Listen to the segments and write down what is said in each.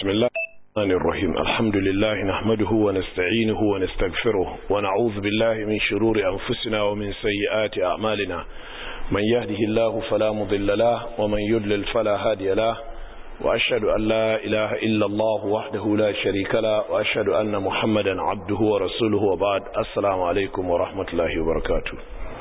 بسم الله الرحمن الرحيم الحمد لله نحمده ونستعينه ونستغفره ونعوذ بالله من شرور أنفسنا ومن سيئات أعمالنا من يهده الله فلا مضل له ومن يضلل فلا هادي له وأشهد أن لا إله إلا الله وحده لا شريك له وأشهد أن محمدا عبده ورسوله وبعد السلام عليكم ورحمة الله وبركاته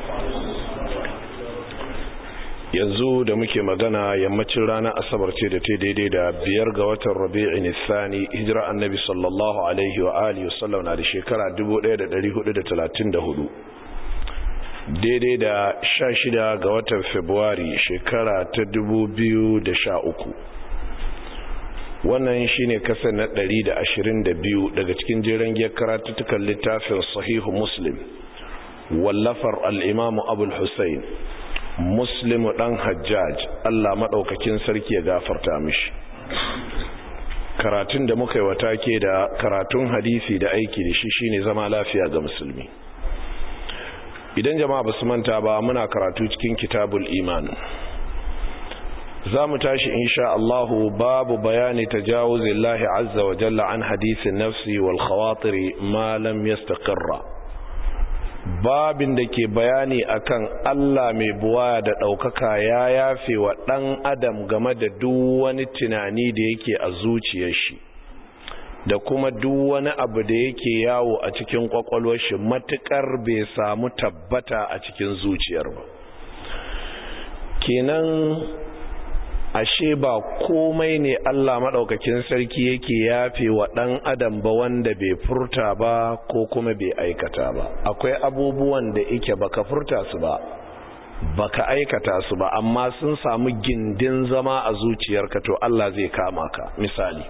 yanzu da muke magana yammacin ranar asabar ce da ta daidai da biyar ga watan rabi'in nisani hijira annabi sallallahu alaihi wa alihi wasallam na da shekara 1434 daidai da 16 ga watan februari shekara ta 2013 wannan shine kasar na 122 daga cikin jiran giyar karatuttukan littafin sahihu muslim wallafar al'imamu abul hussein muslimu dan hajjaj Allah maɗaukakin sarki ya gafarta mishi karatun da muka yi wata ke da karatun hadisi da aiki da shi shine zama lafiya ga musulmi idan jama'a basu manta ba muna karatu cikin kitabul iman za mu tashi insha Allahu babu bayani tajawuzillahi azza wa jalla an hadisin nafsi wal khawatiri ma lam yastaqirra babin da ke bayani akan Allah mai buwa da ɗaukaka ya yafe wa ɗan adam game da duk wani tunani da yake a zuciyar shi da kuma duk wani abu da yake yawo a cikin kwakwalwar shi matukar bai samu tabbata a cikin zuciyar ba kenan ashe ba komai ne Allah maɗaukakin sarki yake yafe wa ɗan adam ba wanda bai furta ba ko kuma bai aikata ba akwai abubuwan da ike baka furta su ba baka aikata su ba amma sun samu gindin zama a zuciyarka to Allah zai kama ka misali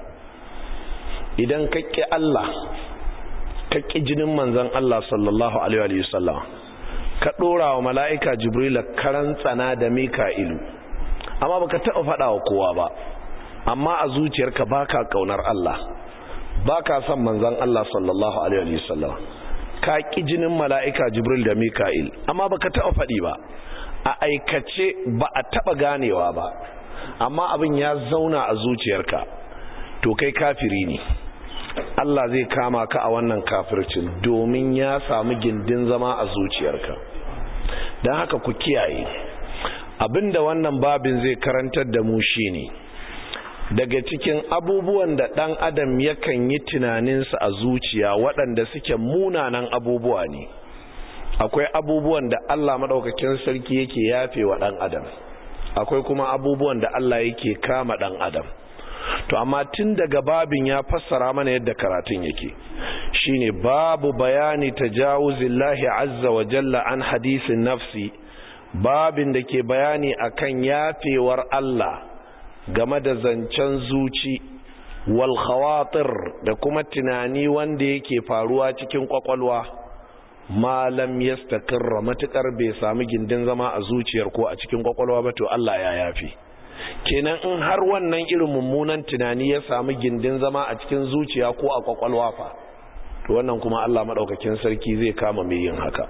idan ka ƙi Allah ka ƙi jinin manzon Allah sallallahu alaihi wa sallam ka ɗora wa mala'ika jibrila karan tsana da mika'ilu amma baka taɓa faɗa wa kowa ba amma a zuciyarka baka kaunar Allah baka son manzon Allah sallallahu alaihi wasallam ka ki jinin mala'ika Jibril da Mika'il amma baka taɓa faɗi ba a aikace ba a taɓa ganewa ba amma abin ya zauna a zuciyarka to kai kafiri ne Allah zai kama ka a wannan kafircin domin ya samu gindin zama a zuciyarka don haka ku kiyaye abinda wannan babin zai karantar da mu shine daga cikin abubuwan da ɗan adam yakan yi tunaninsa a zuciya waɗanda suke munanan abubuwa ne akwai abubuwan da Allah maɗaukakin sarki yake yafe wa ɗan adam akwai kuma abubuwan da Allah yake kama ɗan adam to amma tun daga babin ya fassara mana yadda karatun yake shine babu bayani tajawuzillahi azza wa jalla an hadisin nafsi babin da ke bayani akan yafewar Allah game da zancen zuci wal khawatir da kuma tunani wanda yake faruwa cikin kwakwalwa malam yastaqirra matukar bai samu gindin zama a zuciyar ko a cikin kwakwalwa ba to Allah ya yafe kenan in har wannan irin mummunan tunani ya samu gindin zama a cikin zuciya ko a kwakwalwa fa to wannan kuma Allah madaukakin sarki zai kama mai yin haka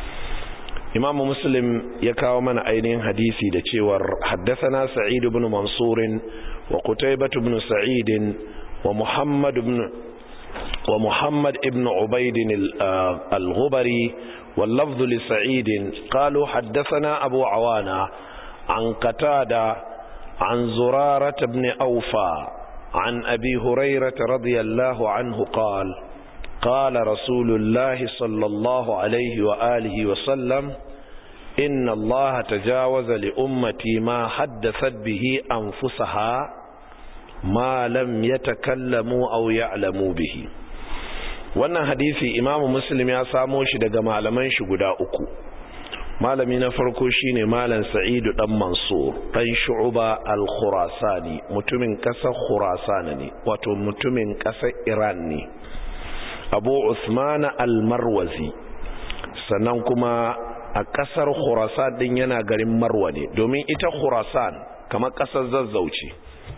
imamu muslim ya kawo mana ainihin hadisi da cewar haddasana sa'id ibn mansur wa qutaybah ibn sa'id wa muhammad ibn wa muhammad ibn ubayd al-ghubari wal lafdh li sa'id qalu haddathana abu awana an qatada an zurarah ibn awfa عن أبي هريرة رضي الله عنه قال قال رسول الله صلى الله عليه وآله وسلم إن الله تجاوز لأمتي ما حدثت به أنفسها ما لم يتكلموا أو يعلموا به wannan hadisi imamu muslim ya samo shi daga malaman shi guda uku malami na farko shine malam sa'idu dan mansur dan shu'ba al-khurasani mutumin kasar khurasana ne wato mutumin kasar iran ne abu usman al-marwazi sannan kuma a kasar khurasan din yana garin marwa ne domin ita khurasan kamar kasar zazzauci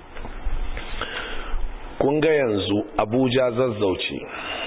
kun ga yanzu abuja zazzauci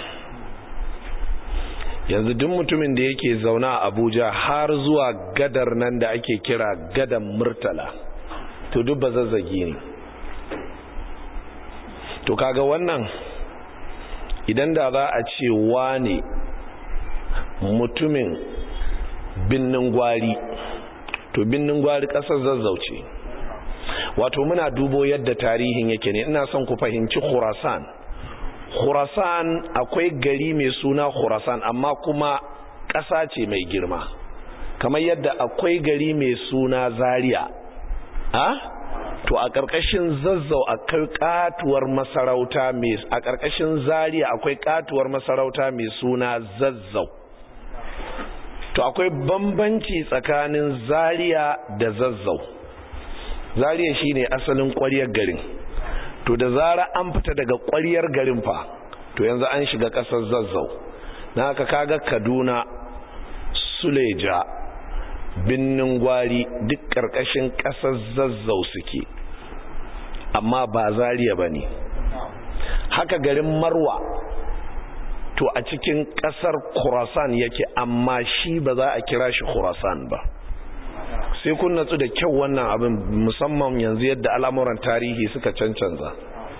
yanzu duk mutumin da yake zauna a abuja har zuwa gadar nan da ake kira gadan murtala to duk ba zazzagi ne to kaga wannan idan da za a ce wane mutumin binnin gwari to binnin gwari kasar zazzauce wato muna dubo yadda tarihin yake ne ina son ku fahimci khurasan khurasan akwai gari mai suna khurasan amma kuma ƙasa ce mai girma kamar yadda akwai gari mai suna zaria a to a ƙarƙashin zazzau akwai katuwar masarauta mai a ƙarƙashin zaria akwai katuwar masarauta mai suna zazzau to akwai bambanci tsakanin zaria da zazzau zaria shine asalin ƙwaryar garin to da zara an fita daga ƙwaryar garin fa to yanzu an shiga ƙasar zazzau na haka kaga kaduna suleja binnin gwari duk ƙarƙashin ƙasar zazzau suke amma ba zariya ba ne haka garin marwa to a cikin ƙasar khurasan yake amma shi ba za a kira shi khurasan ba sai kun natsu da kyau wannan abin musamman yanzu yadda al'amuran tarihi suka cancanza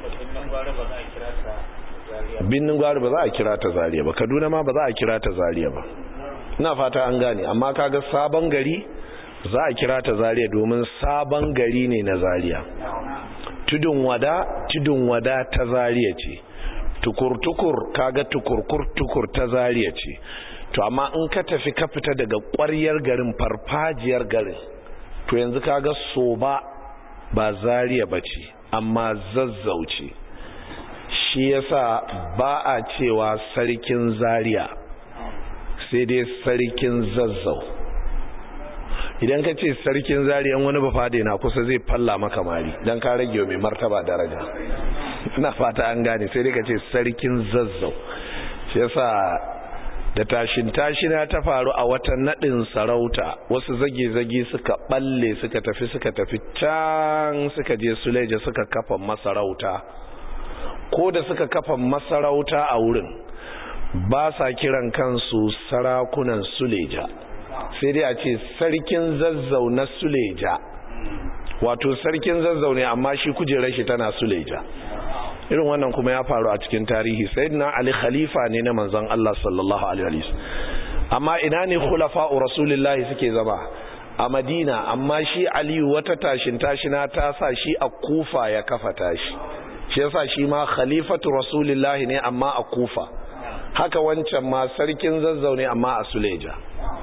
binnin gwari ba za a kira ta zariya ba kaduna ma ba za a kira ta zariya ba ina fata an gane amma kaga sabon gari za a kira ta zariya domin sabon gari ne na zariya tudun wada tudun wada ta zariya ce tukur-tukur kaga tukur-tukur ta zariya ce to amma in ka tafi ka fita daga ƙwaryar garin farfajiyar garin to yanzu kaga soba ba zariya ba ce amma zazzauce shi yasa ba a cewa sarkin zariya sai dai sarkin zazzau idan ka ce sarkin zariyan wani bafade na kusa zai falla maka mari don ka rage mai martaba daraja ina fata an gane sai dai ka ce sarkin zazzau shi yasa da tashin tashina ta faru a watan nadin sarauta wasu zage-zage suka balle suka tafi suka tafi can suka je suleja suka kafa masarauta ko da suka kafa masarauta a wurin ba sa kiran kansu sarakunan suleja sai dai a ce sarkin zazzau na suleja wato sarkin zazzau ne amma shi kujerar shi tana suleja irin wannan kuma ya faru a cikin tarihi sayyidina ali khalifa ne na manzon Allah sallallahu alaihi wasallam amma ina ne khulafa'u rasulillahi suke zama a madina amma shi aliyu wata tashin tashina ta sa shi a kufa ya kafa tashi shi yasa shi ma khalifatu rasulillahi ne amma a kufa haka wancan ma sarkin zazzau ne amma a suleja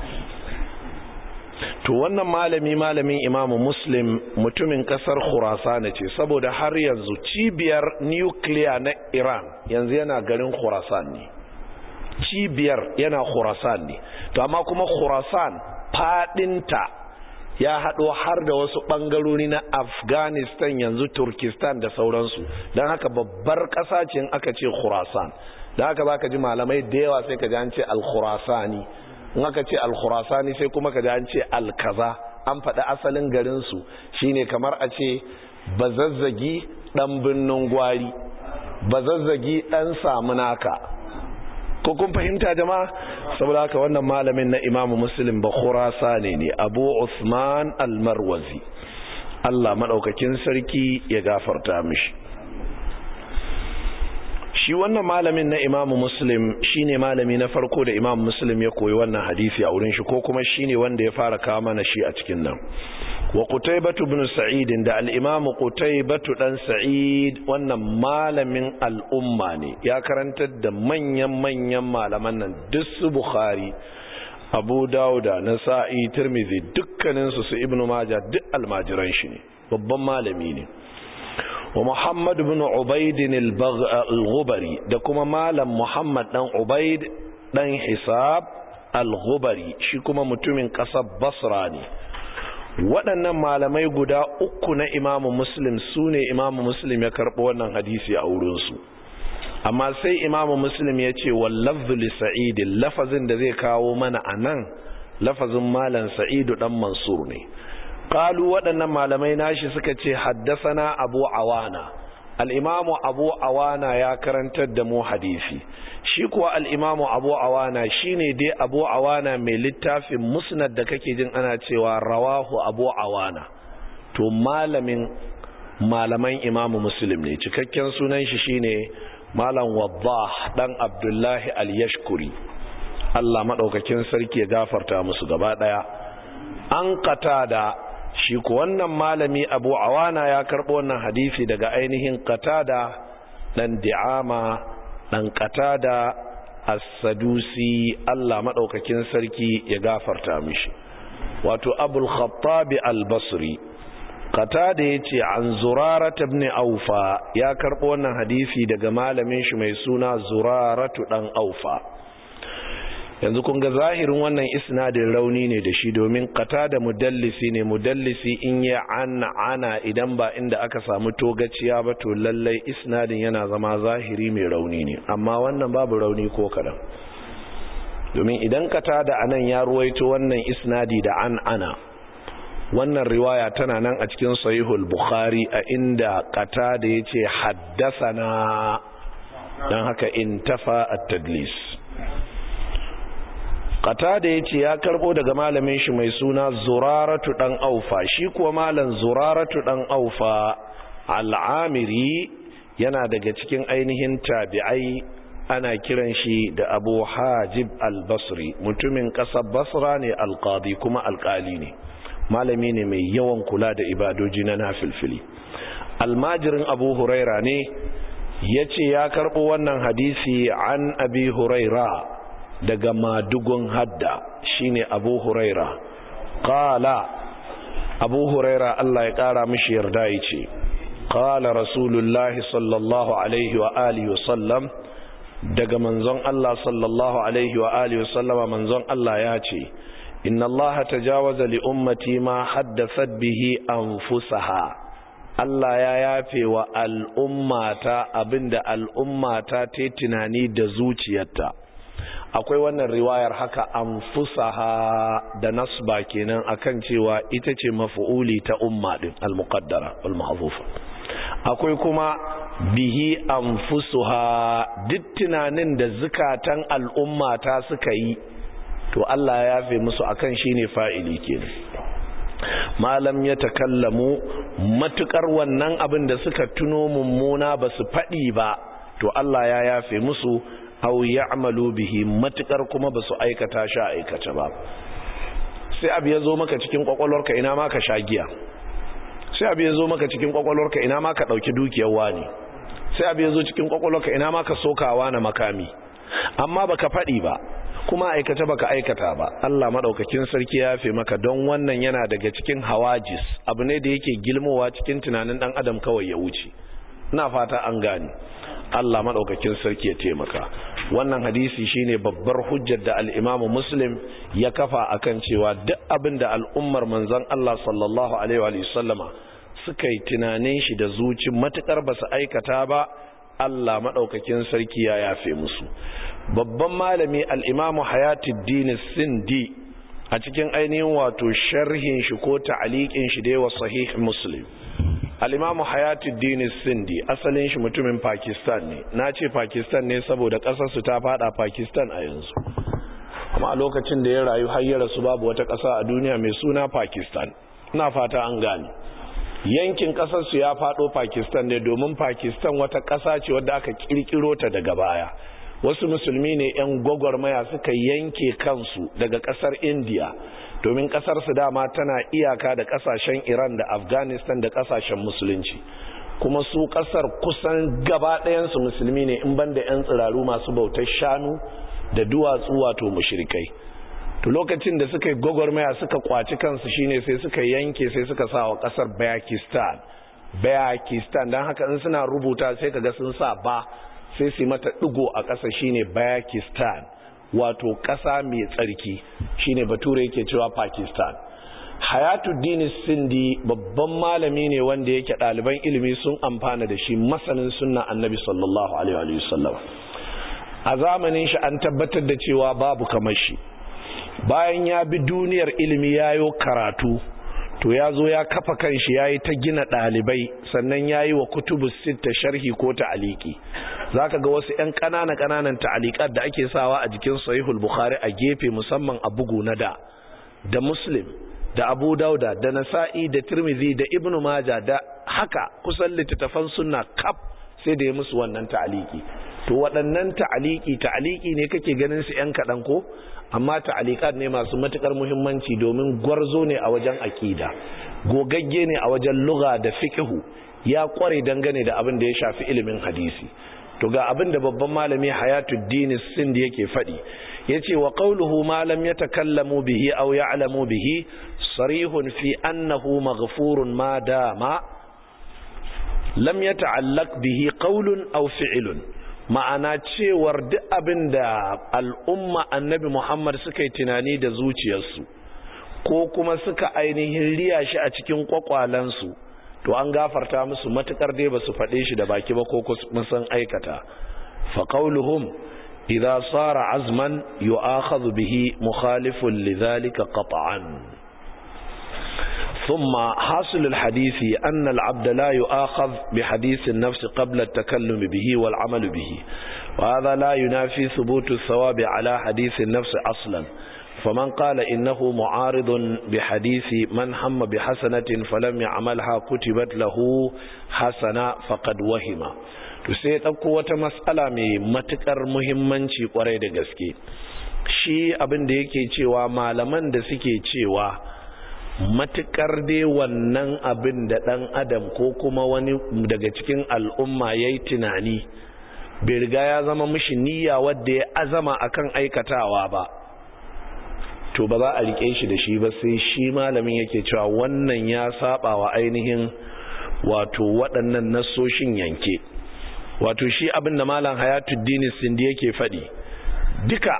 to wannan malami malamin imamu muslim mutumin kasar khurasana ce saboda har yanzu cibiyar nukiliya na iran yanzu yana garin khurasan ne cibiyar yana khurasan ne to amma kuma khurasan fadinta ya haɗo har da wasu ɓangarori na afghanistan yanzu turkistan da sauransu don haka babbar ƙasa ce aka ce khurasan da haka za ka ji malamai da yawa sai ka ji an ce al-khurasani in aka ce al-khurasani sai kuma ka ji an ce al-kaza an faɗi asalin garinsu shine kamar a ce bazazzagi ɗan birnin gwari bazazzagi ɗan samunaka ko kun fahimta jama'a saboda haka wannan malamin na imamu muslim ba khurasani ne abu usman al-marwazi Allah maɗaukakin sarki ya gafarta mishi shi wannan malamin na imamu muslim shine malami na farko da imamu muslim ya koyi wannan hadisi a wurin shi ko kuma shine wanda ya fara kawo mana shi a cikin nan wa qutaybatu ibn sa'id da al-imam qutaybatu dan sa'id wannan malamin al'umma ne ya karantar da manyan manyan malaman nan duk su bukhari abu dauda nasa'i tirmidhi dukkanin su su ibnu majah duk almajiran shi ne babban malami ne wa Muhammad bin Ubaid al-Ghubari da kuma malam Muhammad dan Ubaid dan Hisab al-Ghubari shi kuma mutumin kasar Basra ne waɗannan malamai guda uku na Imam Muslim sune Imam Muslim ya karɓo wannan hadisi a wurin su amma sai Imam Muslim ya ce wallafzu li Sa'id lafazin da zai kawo mana anan lafazin malam Sa'idu dan Mansur ne qalu waɗannan malamai nashi suka ce haddasana abu awana al'imamu abu awana ya karantar da mu hadisi shi kuwa al'imamu abu awana shi ne dai abu awana mai littafin musnad da kake jin ana cewa rawahu abu awana to malamin malaman imamu muslim ne cikakken sunan shi shine malam waddah dan abdullahi al-yashkuri Allah madaukakin sarki ya gafarta musu gaba daya an qatada shi ko wannan malami Abu Awana ya karbo wannan hadisi daga ainihin qatada dan di'ama dan qatada as-sadusi Allah madaukakin sarki ya gafarta mishi wato Abul Khattab al-Basri qatada yace an Zurara ibn Aufa ya karbo wannan hadisi daga malamin shi mai suna Zuraratu dan Aufa yanzu kun ga zahirin wannan isnadin rauni ne da shi domin kata da mudallisi ne mudallisi in ya ana ana idan ba inda aka samu togaciya ba to lallai isnadin yana zama zahiri mai rauni ne amma wannan babu rauni ko kadan domin idan kata da anan ya ruwaito wannan isnadi da an ana wannan riwaya tana nan a cikin sahihul bukhari a inda kata da yace haddasana dan haka intafa at-tadlis Qatada yace ya karbo daga malamin shi mai suna Zuraratu dan Aufa shi kuwa malam Zuraratu dan Aufa al-Amiri yana daga cikin ainihin tabi'ai ana kiran shi da Abu Hajib al-Basri mutumin kasar Basra ne al-Qadi kuma alƙali ne malami ne mai yawan kula da ibadoji na nafilfili almajirin Abu Huraira ne yace ya karbo wannan hadisi an Abi Huraira daga madugun hadda shine abu huraira qala abu huraira Allah ya kara mishi yarda yace qala rasulullahi sallallahu alaihi wa alihi wa sallam daga manzon Allah sallallahu alaihi wa alihi wa sallama manzon Allah ya ce inna Allah tajawaza li ummati ma haddathat bihi anfusaha Allah ya yafe wa al'ummata abinda al'ummata ta tunani da zuciyarta akwai wannan riwayar haka anfusaha da nasba kenan akan cewa ita ce maf'uli ta umma din al-muqaddara wal mahzufa akwai kuma bihi anfusuha duk tunanin da zukatan al'umma ta suka yi to Allah ya yafe musu akan shine fa'ili kenan malam ya takallamu matukar wannan abin da suka tuno mummuna ba su faɗi ba to Allah ya yafe musu aw ya'malu bihi matukar kuma ba su aikata sha aikata ba sai abu ya zo maka cikin kwakwalwarka ina ma ka sha giya sai abu ya zo maka cikin kwakwalwarka ina ma ka dauki dukiyar wani sai abu ya zo cikin kwakwalwarka ina ma ka sokawa na makami amma baka faɗi ba kuma aikata baka aikata ba Allah madaukakin sarki ya yafe maka don wannan yana daga cikin hawajis abu ne da yake gilmowa cikin tunanin dan adam kawai ya wuce ina fata an gane Allah madaukakin sarki ya taimaka wannan hadisi shine babbar hujjar da al-Imam Muslim ya kafa akan cewa duk abin da al'ummar manzon Allah sallallahu alaihi wa sallama suka yi tunanin shi da zuci matukar basu aikata ba Allah madaukakin sarki ya yafe musu babban malami al-Imam Hayatuddin Sindi a cikin ainihin wato sharhin shi ko ta'aliqin shi da wa sahih Muslim al'imamu hayatuddin sindi asalin shi mutumin pakistan ne na ce pakistan ne saboda ƙasarsu ta fada pakistan a yanzu amma a lokacin da ya rayu hayyara su babu wata ƙasa a duniya mai suna pakistan na fata an gane yankin ƙasarsu ya fado pakistan ne domin pakistan wata ƙasa ce wadda aka ƙirƙiro ta daga baya wasu musulmi ne 'yan gwagwarmaya suka yanke kansu daga ƙasar indiya domin kasar su dama tana iyaka da kasashen Iran da Afghanistan da kasashen musulunci kuma su kasar kusan gaba ɗayansu musulmi ne in banda 'yan tsiraru masu bautar shanu da duwatsu wato mushrikai to lokacin da suka yi gwagwarmaya suka kwaci kansu shine sai suka yanke sai suka sa wa kasar Pakistan Pakistan don haka in suna rubuta sai kaga sun sa ba sai su mata digo a ƙasa shine Pakistan wato ƙasa mai tsarki shine bature yake cewa Pakistan Hayatuddin Sindi babban malami ne wanda yake ɗaliban ilimi sun amfana da shi masanin sunna Annabi sallallahu alaihi wa sallam a zamanin shi an tabbatar da cewa babu kamar shi bayan ya bi duniyar ilimi yayo karatu to ya zo ya kafa kanshi ya yi ta gina ɗalibai sannan ya yi wa kutubu sita sharhi ko ta'aliki za ka ga wasu 'yan ƙanana ƙananan ta'alikat da ake sawa a jikin sahihul bukhari a gefe musamman a bugu na da da muslim da abu dauda da nasa'i da tirmidhi da ibnu maja da haka kusan littattafan sunna kaf sai da ya musu wannan ta'aliki to waɗannan ta'aliki ta'aliki ne kake ganin su yan kaɗan ko amma ta'alikat ne masu matukar muhimmanci domin gwarzo ne a wajen aƙida gogagge ne a wajen lugha da fiqhu ya kware dangane da abin da ya shafi ilimin hadisi to ga abin da babban malami hayatuddin sindi yake faɗi yace wa qawluhu ma lam yatakallamu bihi aw ya'lamu bihi sarihun fi annahu maghfurun ma dama lam yata'allaq bihi qawlun aw fi'lun ma'ana cewar duk abin da al'umma annabi Muhammad suka yi tunani da zuciyarsu ko kuma suka ainihin riya shi a cikin kwakwalansu to an gafarta musu matukar dai ba su faɗe shi da baki ba ko kuma sun aikata fa qawluhum idza sara azman yu'akhadhu bihi mukhalifun lidhalika qat'an ثم حاصل الحديث أن العبد لا يؤاخذ بحديث النفس قبل التكلم به والعمل به وهذا لا ينافي ثبوت الثواب على حديث النفس أصلا فمن قال إنه معارض بحديث من هم بحسنة فلم يعملها كتبت له حسنة فقد وهم sai ɗauko wata matsala mai matuƙar muhimmanci ƙwarai da gaske shi abin da yake cewa malaman da suke cewa matukar dai wannan abin da ɗan adam ko kuma wani daga cikin al'umma ya yi tunani bai riga ya zama mishi niyya wadda ya azama akan aikatawa ba to ba za a rike shi da shi ba sai shi malamin yake cewa wannan ya saba wa ainihin wato waɗannan nasoshin yanke wato shi abin da malam hayatuddin sindi yake faɗi duka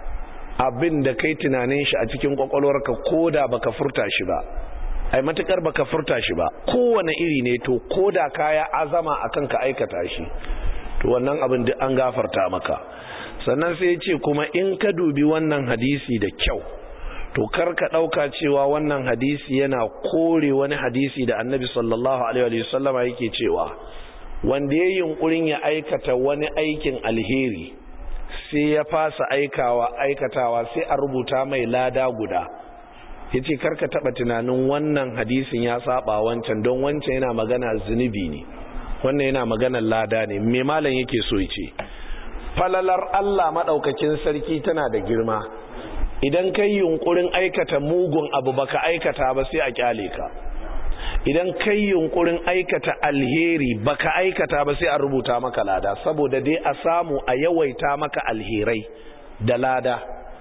abin da kai tunanin shi a cikin kwakwalwarka ko da baka furta shi ba ai matukar baka furta shi ba kowane iri ne to ko da kaya azama akan ka aikata shi to wannan abin duk an gafarta maka sannan sai ya ce kuma in ka dubi wannan hadisi da kyau to kar ka dauka cewa wannan hadisi yana kore wani hadisi da annabi sallallahu alaihi wa sallama yake cewa wanda ya yunkurin ya aikata wani aikin alheri sai ya fasa aikawa aikatawa sai a rubuta mai lada guda yace karka taba tunanin wannan hadisin ya saba wancan don wancan yana magana zunubi ne wannan yana magana lada ne me malam yake so yace falalar Allah madaukakin sarki tana da girma idan kai yunkurin aikata mugun abu baka aikata ba sai a kyale ka idan kai yunkurin aikata alheri baka aikata ba sai a rubuta maka lada saboda dai a samu a yawaita maka alherai da lada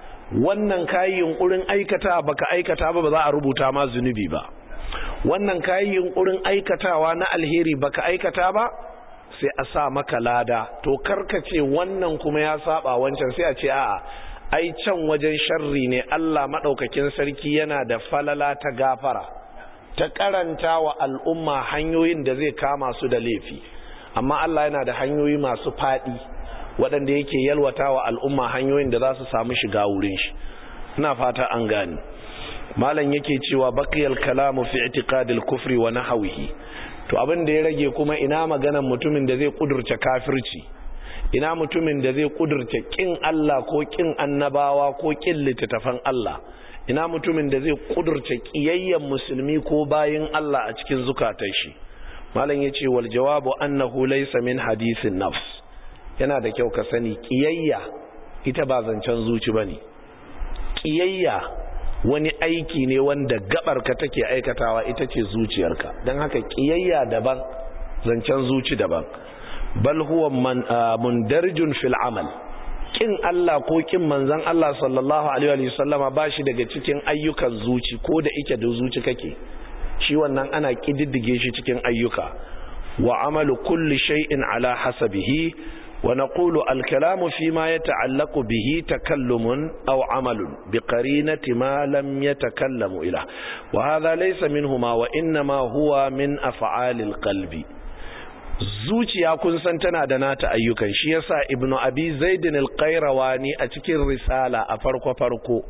wannan kayi yunkurin aikata baka aikata ba ba za a rubuta ma zunubi ba wannan kayi yunkurin aikatawa na alheri baka aikata ba sai a sa maka lada to karkace wannan kuma ya saba wancan sai a ce a'a ai can wajen sharri ne Allah madaukakin sarki yana da falala ta gafara ta karanta wa al'umma hanyoyin da zai kama su da laifi amma Allah yana da hanyoyi masu faɗi waɗanda yake yalwata wa al'umma hanyoyin da za su samu shiga wurin shi ina fata an gani malam yake cewa baqiyal kalamu fi i'tiqadil kufri wa nahwihi to abin da ya rage kuma ina maganan mutumin da zai kudurce kafirci ina mutumin da zai kudurce kin Allah ko kin annabawa ko kin littattafan Allah ina mutumin da zai kudurce kiyayyen musulmi ko bayin Allah a cikin zukatan shi malam yace wal jawabu annahu laysa min hadithin nafs yana da kyau ka sani kiyayya ita ba zancen zuci bane kiyayya wani aiki ne wanda gabarka take aikatawa ita ce zuciyarka don haka kiyayya daban zancen zuci daban bal huwa man mundarjun fil amal kin Allah ko kin manzon Allah sallallahu alaihi wa sallama bashi daga cikin ayyukan zuci ko da ike da zuci kake shi wannan ana kididdige shi cikin ayyuka wa amalu kulli shay'in ala hasabihi wa naqulu al-kalamu fima yata'allaqu bihi takallumun aw amalun biqarinati ma lam yatakallamu ila wa hadha laysa minhuma wa inma huwa min af'alil qalbi zuciya kun san tana da nata ayyukan shi yasa ibnu abi zaidin al-qayrawani a cikin risala a farko farko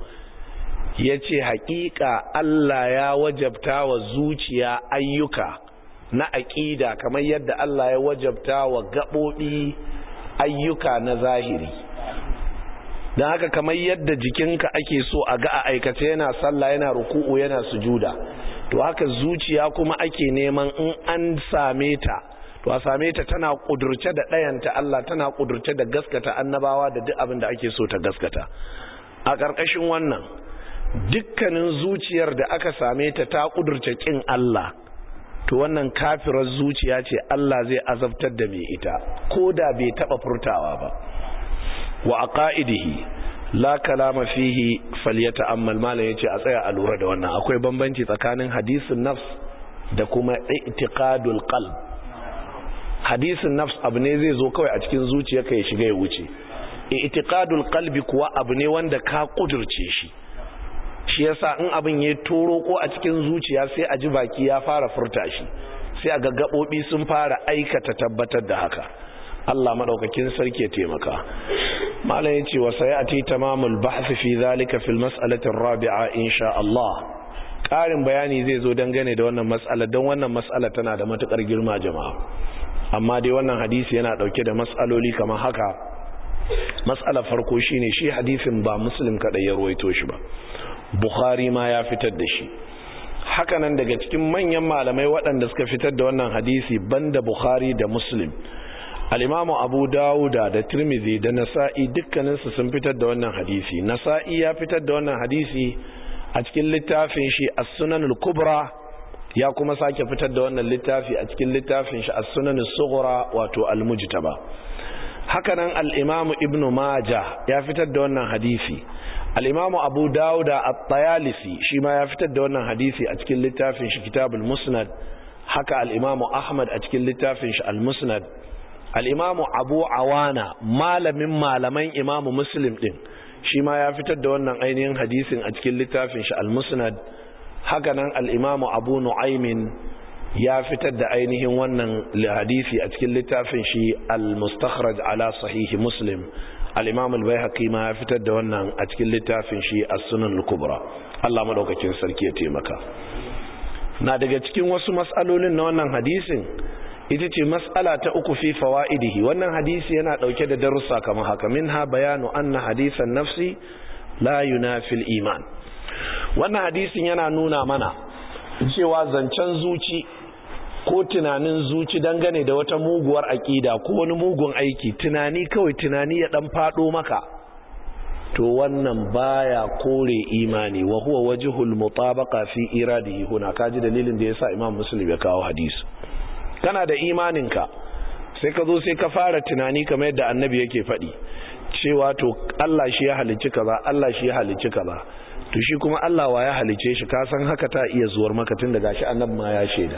yace haƙiƙa Allah ya wajabta wa zuciya ayyuka na aqida kamar yadda Allah ya wajabta wa gabobi ayyuka na zahiri dan haka kamar yadda jikinka ake so a ga a aikace yana sallah yana ruku'u yana sujuda to haka zuciya kuma ake neman in an same ta to a same ta tana kudurce da ɗayanta Allah tana kudurce da gaskata annabawa da duk abin da ake so ta gaskata a ƙarƙashin wannan dukkanin zuciyar da aka same ta ta kudurce kin Allah to wannan kafirar zuciya ce Allah zai azabtar da mai ita ko da bai taba furtawa ba wa aqaidihi la kalama fihi falyata'ammal malan yace a tsaya a lura da wannan akwai bambanci tsakanin hadisin nafs da kuma i'tiqadul qalb hadisin nafs abu ne zai zo kawai a cikin zuciyarka ya shiga ya wuce i'tiqadul qalbi kuwa abu ne wanda ka kudurce shi shi yasa in abin ya toro ko a cikin zuciya sai a ji baki ya fara furta shi sai a gaggabobi sun fara aikata tabbatar da haka Allah madaukakin sarki ya taimaka malam yace wa sayati tamamul bahth fi zalika fil mas'alati ar-rabi'a insha Allah karin bayani zai zo dangane da wannan mas'ala don wannan mas'ala tana da matukar girma jama'a amma dai wannan hadisi yana dauke da mas'aloli kamar haka mas'ala farko shine shi hadisin ba muslim kadai ya ruwaito shi ba Bukhari ma ya fitar da shi hakanan daga cikin manyan malamai waɗanda suka fitar da wannan hadisi banda Bukhari da Muslim al-Imamu Abu Dawuda da Tirmidhi da Nasa'i dukkaninsu sun fitar da wannan hadisi Nasa'i ya fitar da wannan hadisi a cikin littafin shi As-Sunan al-Kubra ya kuma sake fitar da wannan littafi a cikin littafin shi As-Sunan as-Sughra wato Al-Mujtaba hakanan al-Imamu Ibn Majah ya fitar da wannan hadisi al'imamu abu dawuda a tayalisi shi ma ya fitar da wannan hadisi a cikin littafin shi kitabul musnad haka al'imamu ahmad a cikin littafin shi al-musnad al'imamu abu awana malamin malaman imamu muslim ɗin shi ma ya fitar da wannan ainihin hadisin a cikin littafin shi al-musnad haka nan al'imamu abu nu'aimin ya fitar da ainihin wannan hadisi a cikin littafin shi al-mustakhraj ala sahihi muslim al-imam al-baihaqi ma ya fitar da wannan a cikin littafin shi as-sunan al-kubra Allah madaukakin sarki ya taimaka na daga cikin wasu mas'alolin na wannan hadisin ita ce mas'ala ta uku fi fawaidihi wannan hadisi yana dauke da darussa kamar haka minha bayanu anna hadisan nafsi la yunafi al-iman wannan hadisin yana nuna mana cewa zancen zuci ko tunanin zuci dangane da wata muguwar aƙida ko wani mugun aiki tunani kawai tunani ya dan fado maka to wannan baya kore imani wa huwa wajhul mutabaqa fi iradihi huna kaji dalilin da yasa imam muslim ya kawo hadisi kana da imaninka sai ka zo sai ka fara tunani kamar yadda annabi yake faɗi cewa to Allah shi ya halicci kaza Allah shi ya halicci kaza to shi kuma Allah wa ya halicce shi ka san haka ta iya zuwar maka tun da gashi annabi ma ya shaida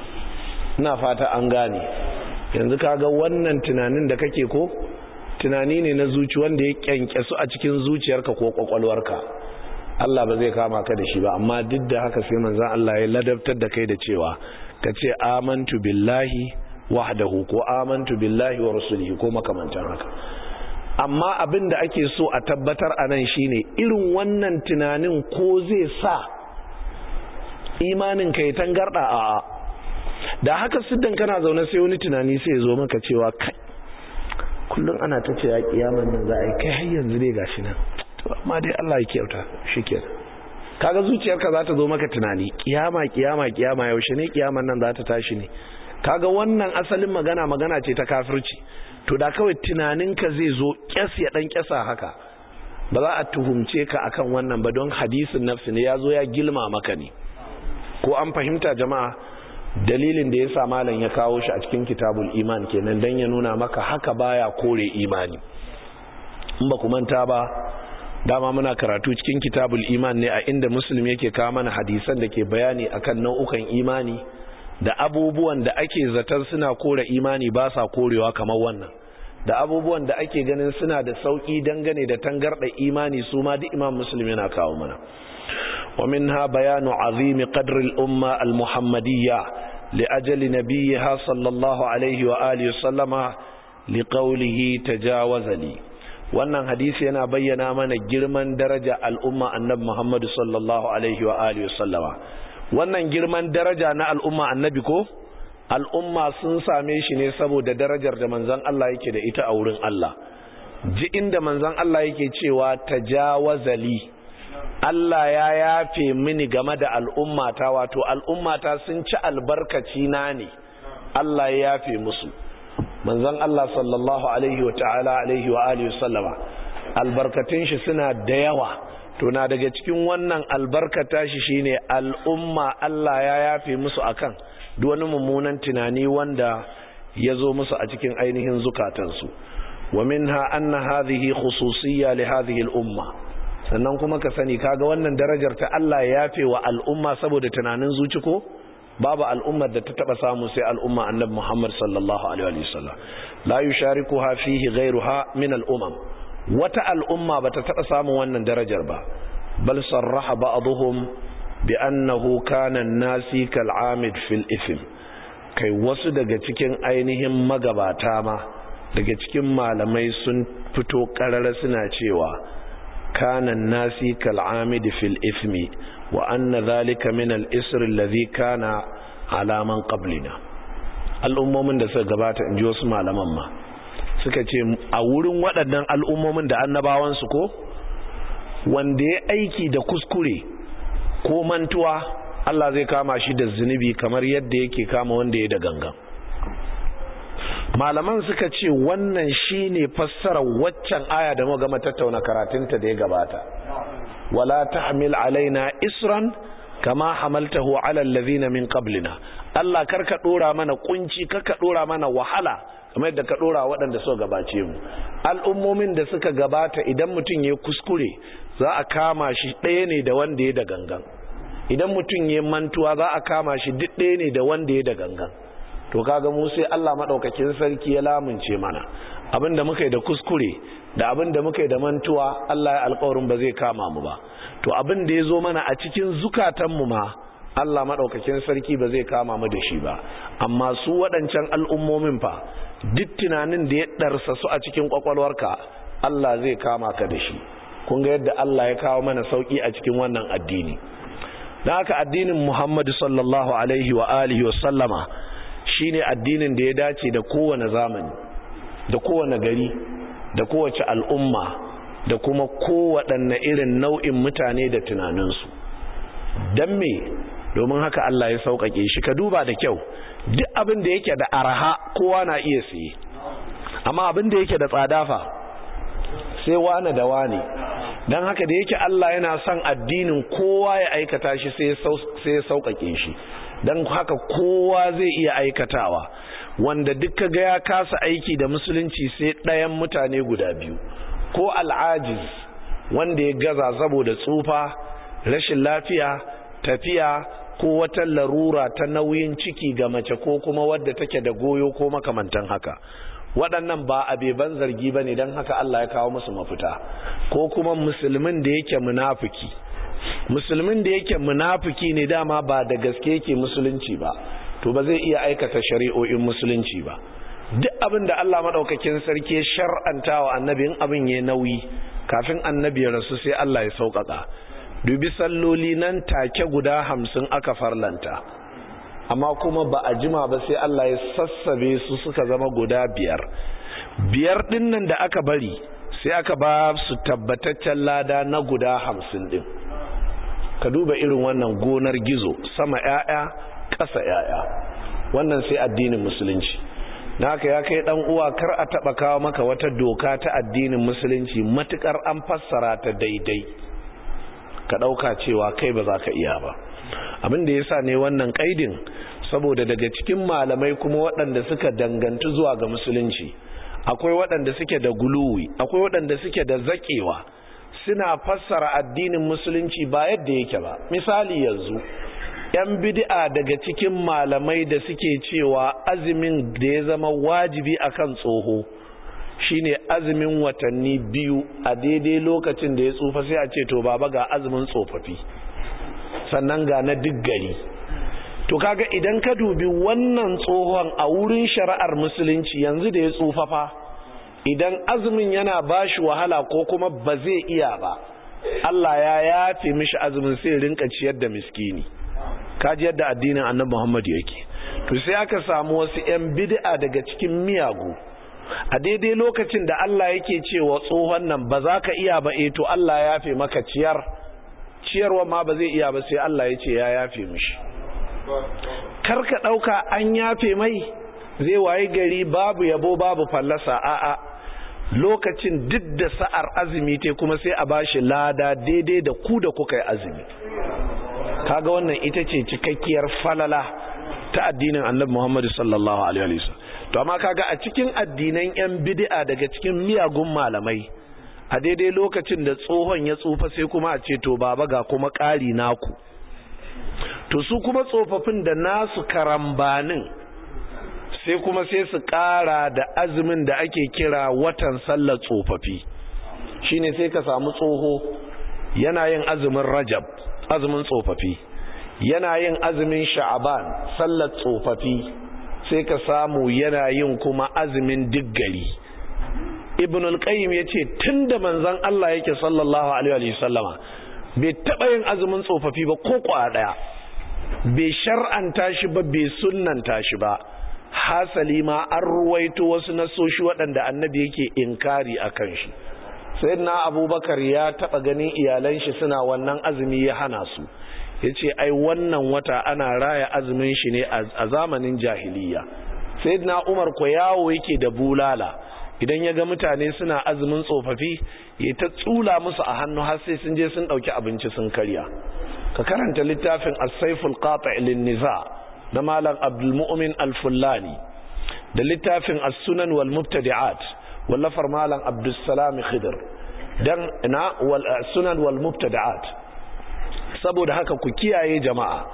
ina fata an gane yanzu kaga wannan tunanin da kake ko tunani ne na zuci wanda ya kyankyasu a cikin zuciyarka ko kwakwalwarka Allah ba zai kama ka da shi ba amma duk da haka sai manzon Allah ya ladabtar da kai da cewa ka ce amantu billahi wahdahu ko amantu billahi wa rasulihi ko makamantan haka amma abin da ake so a tabbatar a nan shine irin wannan tunanin ko zai sa imanin kai tangarda a'a da haka siddan kana zaune sai wani tunani sai ya zo maka cewa kai kullum ana ta ce ya kiyaman nan za a yi kai har yanzu dai gashi nan to amma dai Allah ya kyauta shikenan kaga zuciyarka za ta zo maka tunani kiyama kiyama kiyama yaushe ne kiyaman nan za ta tashi ne kaga wannan asalin magana magana ce ta kafirci to da kawai tunaninka zai zo kyas ya dan kyasa haka ba za a tuhumce ka akan wannan ba don hadisin nafsi ne ya zo ya gilma maka ne ko an fahimta jama'a dalilin da ya sa malam ya kawo shi a cikin kitabul iman kenan dan ya nuna maka haka baya kore imani in ba ku manta ba dama muna karatu cikin kitabul iman ne a inda muslim yake kawo mana hadisan da ke bayani akan nau'ukan imani da abubuwan da ake zaton suna kore imani ba sa korewa kamar wannan da abubuwan da ake ganin suna da sauki dangane da tangarda imani su ma duk imam muslim yana kawo mana ومنها بيان عظيم قدر الأمة المحمدية لأجل نبيها صلى الله عليه وآله وسلم لقوله تجاوز لي wannan hadisi yana bayyana mana girman daraja al'umma annabi Muhammad sallallahu alaihi wa alihi wasallama wannan girman daraja na al'umma annabi ko al'umma sun same shi ne saboda darajar da manzon Allah yake da ita a wurin Allah ji inda manzon Allah yake cewa tajawazali Allah ya yafe mini game da al'ummata wato al'ummata sun ci albarkaci na ne Allah ya yafe musu manzon Allah sallallahu alaihi wa ta'ala alaihi wa alihi sallama albarkatun shi suna da yawa to na daga cikin wannan albarkata shi shine al'umma Allah ya yafe musu akan duk wani mummunan tunani wanda ya zo musu a cikin ainihin zukatansu wa minha anna hadhihi khususiyya li hadhihi al-umma sannan kuma ka sani kaga wannan darajar ta Allah ya yafe wa al'umma saboda tunanin zuci ko babu al'ummar da ta taba samu sai al'umma annabi Muhammad sallallahu alaihi wa sallam la yusharikuha fihi ghayruha min al-umam wata al'umma bata taba samun wannan darajar ba bal sarraha ba'dhum bi annahu kana an-nasi kal-amid fil ithm kai wasu daga cikin ainihin magabata ma daga cikin malamai sun fito karara suna cewa kana an-nasi kal-amid fil ithmi wa anna dhalika min al-isr alladhi kana ala man qablina al'ummomin da suka gabata inji wasu malaman ma suka ce a wurin waɗannan al'ummomin da annabawansu ko wanda ya aiki da kuskure ko mantuwa Allah zai kama shi da zunubi kamar yadda yake kama wanda ya da gangan malaman suka ce wannan shine fassarar waccan aya da muka gama tattauna karatunta da ya gabata wala tahmil alaina isran kama hamaltahu ala allazina min qablina Allah karka dora mana kunci karka dora mana wahala kamar yadda ka dora waɗanda suka gabace mu al'ummomin da suka gabata idan mutum ya kuskure za a kama shi ɗaya ne da wanda ya da gangan idan mutum ya mantuwa za a kama shi duk ɗaya ne da wanda ya da gangan to kaga mu sai Allah madaukakin sarki ya lamunce mana abinda muka yi da kuskure da abinda muka yi da mantuwa Allah ya alƙawarin ba zai kama mu ba to abin da ya zo mana a cikin zukatanmu ma Allah maɗaukakin sarki ba zai kama mu da shi ba amma su waɗancan al'ummomin fa duk tunanin da ya ɗarsa su a cikin ƙwaƙwalwarka Allah zai kama ka da shi kun ga yadda Allah ya kawo mana sauƙi a cikin wannan addini don haka addinin Muhammadu sallallahu alaihi wa alihi wa sallama shine addinin da ya dace da kowane zamani da kowane gari da kowace al'umma da kuma kowaɗanne irin nau'in mutane da tunaninsu don me domin haka Allah ya sauƙaƙe shi ka duba da kyau duk abin da yake da araha kowa na iya siye amma abin da yake da tsada fa sai wane da wane don haka da yake Allah yana son addinin kowa ya aikata shi sai ya sauƙaƙe shi don haka kowa zai iya aikatawa wanda duk ga ya kasa aiki da musulunci sai ɗayan mutane guda biyu ko al'ajiz wanda ya gaza saboda tsufa rashin lafiya tafiya ko wata larura ta nauyin ciki ga mace ko kuma wadda take da goyo ko makamantan haka waɗannan ba abeban zargi ba ne don haka Allah ya kawo musu mafita ko kuma musulmin da yake munafiki musulmin da yake munafiki ne dama ba da gaske yake musulunci ba to ba zai iya aikata shari'o'in musulunci ba duk abin da Allah maɗaukakin sarki shar'anta wa annabin abin ya nauyi kafin annabi ya rasu sai Allah ya sauƙaƙa dubi salloli nan take guda hamsin aka farlanta amma kuma ba a jima ba sai Allah ya sassabe su suka zama guda biyar biyar ɗin nan da aka bari sai aka ba su tabbataccen lada na guda hamsin ɗin ka duba irin wannan gonar gizo sama 'ya'ya ƙasa 'ya'ya wannan sai addinin musulunci na haka ya kai dan uwa kar a taba kawo maka wata doka ta addinin musulunci matukar an fassara ta daidai ka dauka cewa kai ba za ka iya ba abin da yasa ne wannan kaidin saboda daga cikin malamai kuma waɗanda suka dangantu zuwa ga musulunci akwai waɗanda suke da guluwi akwai waɗanda suke da zakewa suna fassara addinin musulunci ba yadda yake ba misali yanzu yan bid'a daga cikin malamai da suke cewa azumin da ya zama wajibi akan tsoho shine azumin watanni biyu a daidai lokacin da ya tsufa sai a ce to baba ga azumin tsofaffi sannan ga na duk gari to kaga idan ka dubi wannan tsohon a wurin shari'ar musulunci yanzu da ya tsufa fa idan azumin yana bashi wahala ko kuma ba zai iya ba Allah ya yafe mishi azumin sai rinka ciyar da miskini kaji yadda addinin annabi Muhammad yake to sai aka samu wasu ƴan bid'a daga cikin miyagu a daidai lokacin da Allah yake cewa tsohon nan ba za ka iya ba eh to Allah ya yafe maka ciyar ciyarwa ma ba zai iya ba sai Allah ya ce ya yafe mishi karka ɗauka an yafe mai zai waye gari babu yabo babu fallasa a'a lokacin duk da sa'ar azumi te kuma sai a bashi lada daidai da ku da kuka yi azumi kaga wannan ita ce cikakkiyar falala ta addinin annabi Muhammad sallallahu alaihi wasallam to amma kaga a cikin addinan yan bid'a daga cikin miyagun malamai a daidai lokacin da tsohon ya tsufa sai kuma a ce to baba ga kuma ƙari naku to su kuma tsofaffin da nasu karambanin sai kuma sai su ƙara da azumin da ake kira watan sallar tsofaffi shine sai ka samu tsoho yana yin azumin rajab azumin tsofaffi yana yin azumin sha'aban sallar tsofaffi sai ka samu yana yin kuma azumin diggari ibn al-qayyim yace tunda manzon Allah yake sallallahu alaihi wasallama bai taba yin azumin tsofaffi ba ko kwa daya bai shar'anta shi ba bai sunnanta shi ba hasali ma an ruwaito wasu nasoshi waɗanda annabi yake inkari akan shi sayyidina abubakar ya taba ganin iyalan shi suna wannan azumi ya hana su yace ai wannan wata ana raya azumin shi ne a zamanin jahiliya sayyidina umar ko yawo yake da bulala idan ya ga mutane suna azumin tsofaffi ya ta tsula musu a hannu har sai sun je sun dauki abinci sun karya ka karanta littafin as-saiful qati' lin-niza na malam abdul mu'min al-fullani da littafin as-sunan wal mubtadi'at wallafar malam abdus salam khidr dan na wal sunan wal mubtadi'at saboda haka ku kiyaye jama'a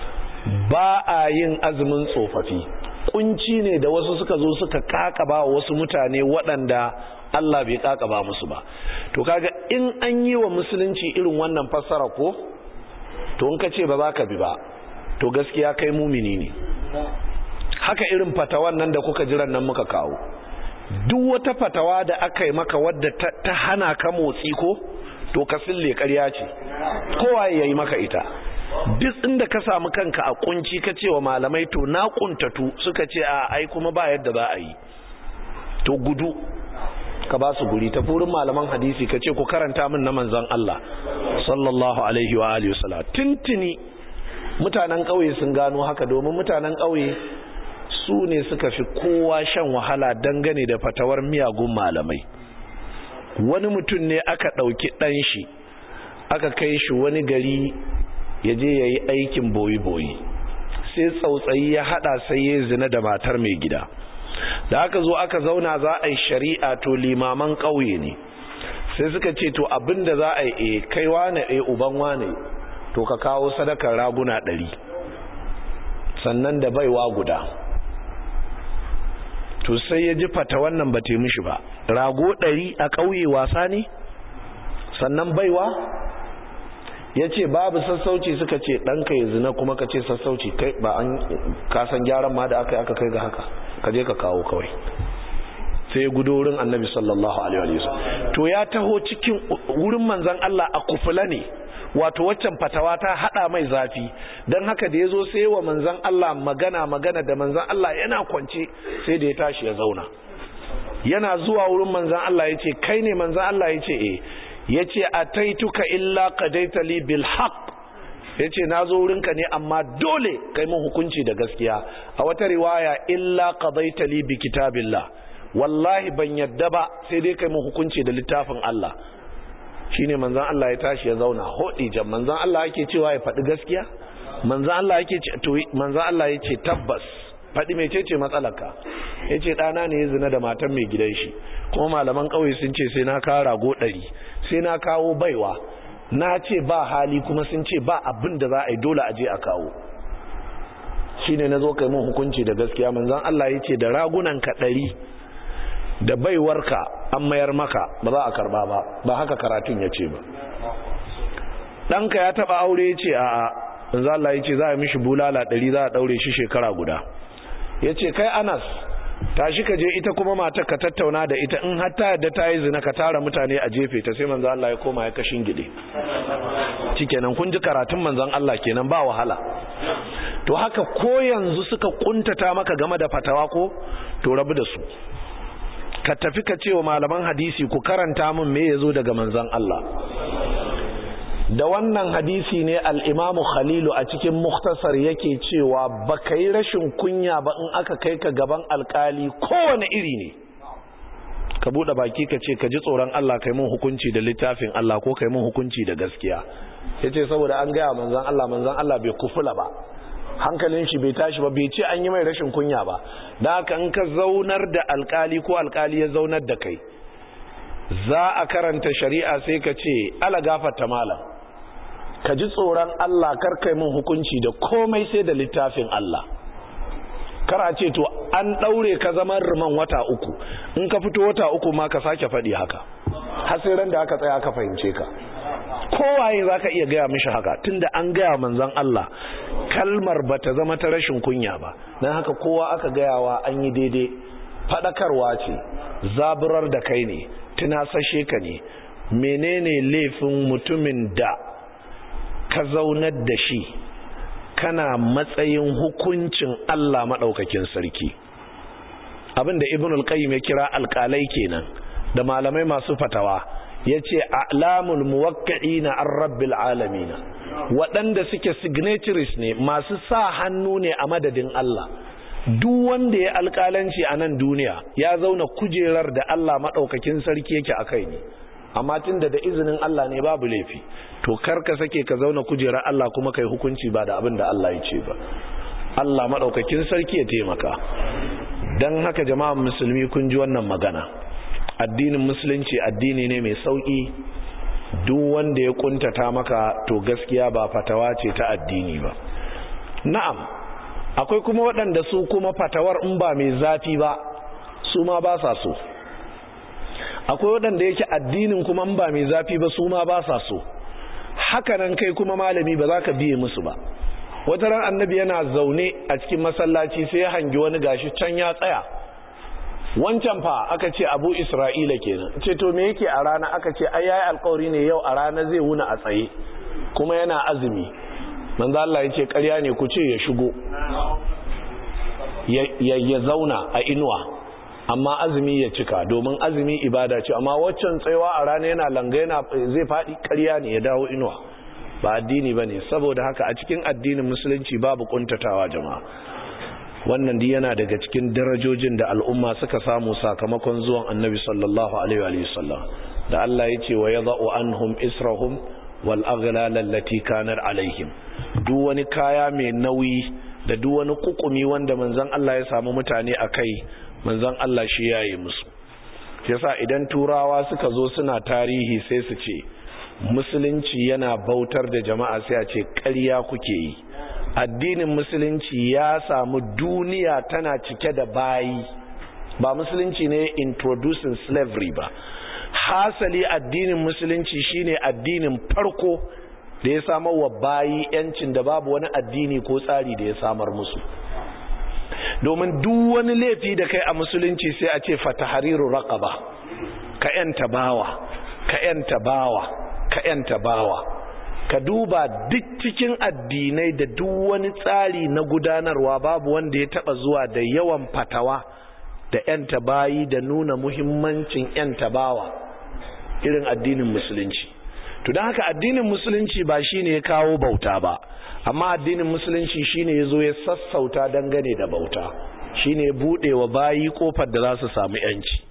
ba a yin azumin tsofaffi kunci ne da wasu suka zo suka kakaba wasu mutane waɗanda Allah bai kakaba musu ba to kaga in an yi wa musulunci irin wannan fassara ko to in ka ce ba za ka bi ba to gaskiya kai mumini ne haka irin fatawan nan da kuka jiran nan muka kawo duk wata fatawa da aka yi maka wadda ta hana ka motsi ko to ka sille ƙarya ce kowa ya yi maka ita duk inda ka samu kanka a kunci ka ce wa malamai to na kuntatu suka ce a ai kuma ba yadda za a yi to gudu ka ba su guri ta furin malaman hadisi ka ce ku karanta min na manzon Allah sallallahu alaihi wa alihi wasallam tintini mutanen ƙauye sun gano haka domin mutanen ƙauye su ne suka fi kowa shan wahala dangane da fatawar miyagun malamai wani mutum ne aka ɗauki ɗan shi aka kai shi wani gari ya je ya yi aikin boyi-boyi sai tsautsayi ya hada sai ya zina da matar mai gida da aka zo aka zauna za a yi shari'a to limaman ƙauye ne sai suka ce to abinda za a yi e kai wane e uban wane to ka kawo sadakar raguna ɗari sannan da baiwa guda to sai ya ji fata wannan ba ta mishi ba rago ɗari a ƙauye wasa ne sannan baiwa ya ce babu sassauci suka ce ɗanka ya zina kuma ka ce sassauci kai ba an kasan gyaran ma da aka yi aka kai ga haka ka je ka kawo kawai sai gudu wurin annabi sallallahu alaihi wasallam to ya taho cikin wurin manzon Allah a kufula ne wato waccan fatawa ta hada mai zafi dan haka da yazo sai wa manzon Allah magana magana da manzon Allah yana kwance sai da ya tashi ya zauna yana zuwa wurin manzon Allah yace kai ne manzon Allah yace eh yace ataituka illa qadaita li bil haqq yace nazo wurinka ne amma dole kai mun hukunci da gaskiya a wata riwaya illa qadaita li bi kitabillah wallahi ban yadda ba sai dai kai mun hukunci da littafin Allah shine manzon Allah ya tashi ya zauna hodi jan manzon Allah yake cewa ya faɗi gaskiya manzon Allah yake ce to manzon Allah yace tabbas faɗi mecece matsalarka yace ɗana ne ya zina da matan mai gidan shi kuma malaman ƙauye sun ce sai na kawo rago ɗari sai na kawo baiwa na ce ba hali kuma sun ce ba abin da za a yi dole a je a kawo shine na zo kai mun hukunci da gaskiya manzon Allah yace da ragunan ka ɗari da baiwarka an mayar maka ba za a karba ba ba haka karatun ya ce ba ɗanka ya taɓa aure ya ce a a in za Allah ya ce za a mishi bulala ɗari za a ɗaure shi shekara guda ya ce kai anas tashi ka je ita kuma mata ka tattauna da ita in har ta yadda ta yi zina ka tara mutane a jefe ta sai manzan Allah ya koma ya kashin gide cikenan kun ji karatun manzan Allah kenan ba wahala to haka ko yanzu suka kuntata maka game da fatawa ko to rabu da su ka tafi ka ce wa malaman hadisi ku karanta min me ya zo daga manzan Allah da wannan hadisi ne al'imamu khalilu a cikin muktasar yake cewa ba ka yi rashin kunya ba in aka kai ka gaban alkali kowane iri ne ka buɗe baki ka ce ka ji tsoron Allah kai mun hukunci da littafin Allah ko kai mun hukunci da gaskiya ya ce saboda an gaya manzan Allah manzan Allah bai kufula ba hankalin shi bai tashi ba bai ce an yi mai rashin kunya ba da haka in ka zaunar da alkali ko alkali ya zaunar da kai za a karanta shari'a sai ka ce ala gafarta malam ka ji tsoron Allah kar kai mun hukunci da komai sai da littafin Allah kar a ce to an daure ka zaman riman wata uku in ka fito wata uku ma ka sake faɗi haka har sai ran da aka tsaya aka fahimce ka kowaye za ka iya gaya mishi haka tunda an gaya manzon Allah kalmar ba ta zama ta rashin kunya ba don haka kowa aka gayawa an yi daidai faɗakarwa ce zaburar da kai ne tunasashe ka ne menene laifin mutumin da ka zaunar da shi kana matsayin hukuncin Allah maɗaukakin sarki abinda ibn al-qayyim ya kira alƙalai kenan da malamai masu fatawa ya ce alamul muwakka'i na an rabbil alamina waɗanda suke signatories ne masu sa hannu ne a madadin Allah duk wanda ya alƙalanci a nan duniya ya zauna kujerar da Allah maɗaukakin sarki yake a kai ne amma tun da da izinin Allah ne babu laifi to kar ka sake ka zauna kujerar Allah kuma kai hukunci ba da abin da Allah ya ce ba Allah maɗaukakin sarki ya taimaka don haka jama'an musulmi kun ji wannan magana addinin musulunci addini ne mai sauƙi duk wanda ya kuntata maka to gaskiya ba fatawa ce ta addini ba na'am akwai kuma waɗanda su kuma fatawar in ba mai zafi ba su ma ba sa so akwai waɗanda yake addinin kuma in ba mai zafi ba su ma ba sa so hakanan kai kuma malami ba za ka biye musu ba wata ran annabi yana zaune a cikin masallaci sai ya hangi wani gashi can ya tsaya wancan fa aka ce abu isra'ila kenan ce to me yake a rana aka ce ai yayi alƙawari ne yau a rana zai wuna a tsaye kuma yana azumi manzo Allah yace ƙarya ne ku ce ya shigo ya ya zauna a inuwa amma azumi ya cika domin azumi ibada ce amma waccan tsayawa a rana yana langa yana zai faɗi ƙarya ne ya dawo inuwa ba addini bane saboda haka a cikin addinin musulunci babu kuntatawa jama'a wannan dai yana daga cikin darajojin da al'umma suka samu sakamakon zuwan annabi sallallahu alaihi wa sallam da Allah ya ce wa yadha'u anhum israhum wal aghlal allati kanat alaihim duk wani kaya mai nauyi da duk wani kukumi wanda manzon Allah ya samu mutane akai manzon Allah shi yayi musu yasa idan turawa suka zo suna tarihi sai su ce musulunci yana bautar da jama'a sai a ce ƙarya kuke yi addinin musulunci ya samu duniya tana cike da bayi ba musulunci ne introducing slavery ba hasali addinin musulunci shine addinin farko da ya samar wa bayi yancin da babu wani addini ko tsari da ya samar musu domin duk wani laifi da kai a musulunci sai a ce fatahariru raqaba ka yanta bawa ka yanta bawa ka yanta bawa ka duba duk cikin addinai da duk wani tsari na gudanarwa babu wanda ya taba zuwa da yawan fatawa da yanta bayi da nuna muhimmancin yanta bawa irin addinin musulunci to don haka addinin musulunci ba shine ya kawo bauta ba amma addinin musulunci shine ya zo ya sassauta dangane da bauta shine ya buɗe wa bayi kofar da za su samu yanci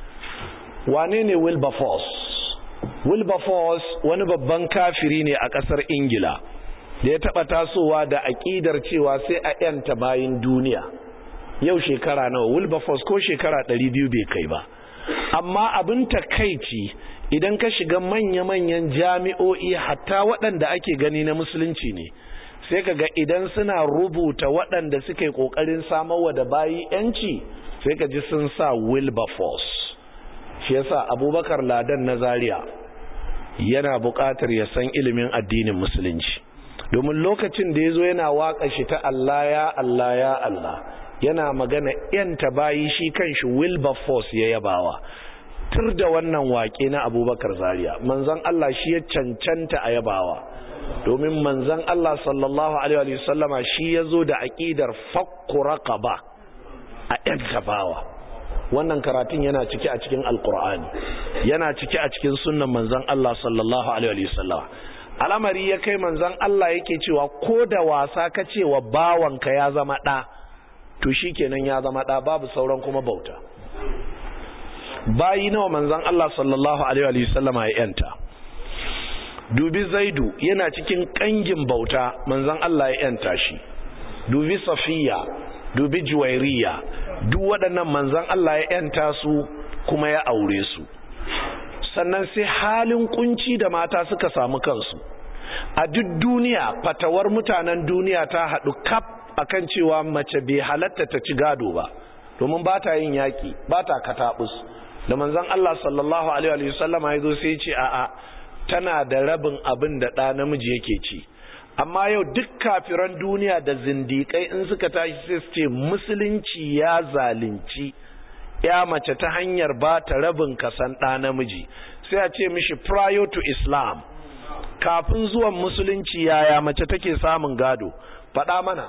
wane ne wilberforce wilberforce wani babban kafiri ne a ƙasar ingila da ya taɓa tasowa da aƙidar cewa sai a yanta bayin duniya yau shekara nawa wilberforce ko shekara 200 bai kai ba amma abin takaici idan ka shiga manya-manyan jami'o'i hatta waɗanda ake gani na musulunci ne sai ka ga idan suna rubuta waɗanda suke ƙoƙarin samarwa da bayi 'yanci sai ka ji sun sa wilberforce shi yasa abubakar ladan na zaria yana buƙatar ya san ilimin addinin musulunci domin lokacin da ya zo yana waƙa shi ta Allah ya Allah ya Allah yana magana yanta bayi shi kanshi wilberforce ya yabawa tur da wannan waƙe na abubakar zaria manzan Allah shi ya cancanta a yabawa domin manzan Allah sallallahu alaihi wasallama shi ya zo da aƙidar fakku raqaba a yanta bawa wannan karatun yana cike a cikin alkur'ani yana cike a cikin sunnan manzon Allah sallallahu alaihi wasallam al'amari ya kai manzon Allah yake cewa ko da wasa ka cewa bawanka ya zama ɗa to shi kenan ya zama ɗa babu sauran kuma bauta bayi nawa manzon Allah sallallahu alaihi wa sallama ya yanta dubi zaidu yana cikin kangin bauta manzon Allah ya yanta shi dubi safiya dubi juwairiya duk waɗannan manzon Allah ya yanta su kuma ya aure su sannan sai halin kunci da mata suka samu kansu a duk duniya fatawar mutanen duniya ta haɗu kaf akan cewa mace bai halatta ta ci gado ba domin ba ta yin yaƙi ba ta kataɓus da manzon Allah sallallahu alaihi wa sallama ya zo sai ce a'a tana da rabin abin da ɗa namiji yake ci amma yau duk kafiran duniya da zindiƙai in suka tashi sai su ce musulunci ya zalunci ya mace ta hanyar ba ta rabin kasan ɗa namiji sai a ce mishi prior to islam kafin zuwan musulunci yaya mace take samun gado faɗa mana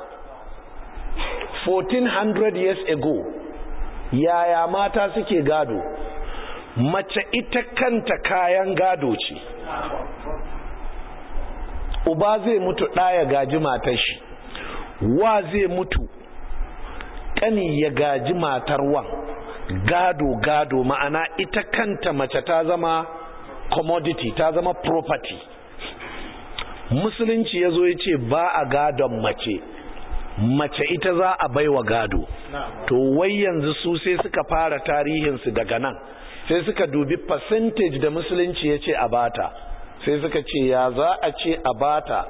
1400 years ago yaya mata suke gado mace ita kanta kayan gado ce uba zai mutu ɗaya gaji matar shi wa zai mutu ƙani ya gaji matar wan gado gado ma'ana ita kanta mace ta zama commodity ta zama property musulunci ya zo ya ce ba a gadon mace mace ita za a baiwa gado to wai yanzu su sai suka fara tarihinsu daga nan sai suka dubi percentage da musulunci ya ce a bata sai suka ce ya za a ce a bata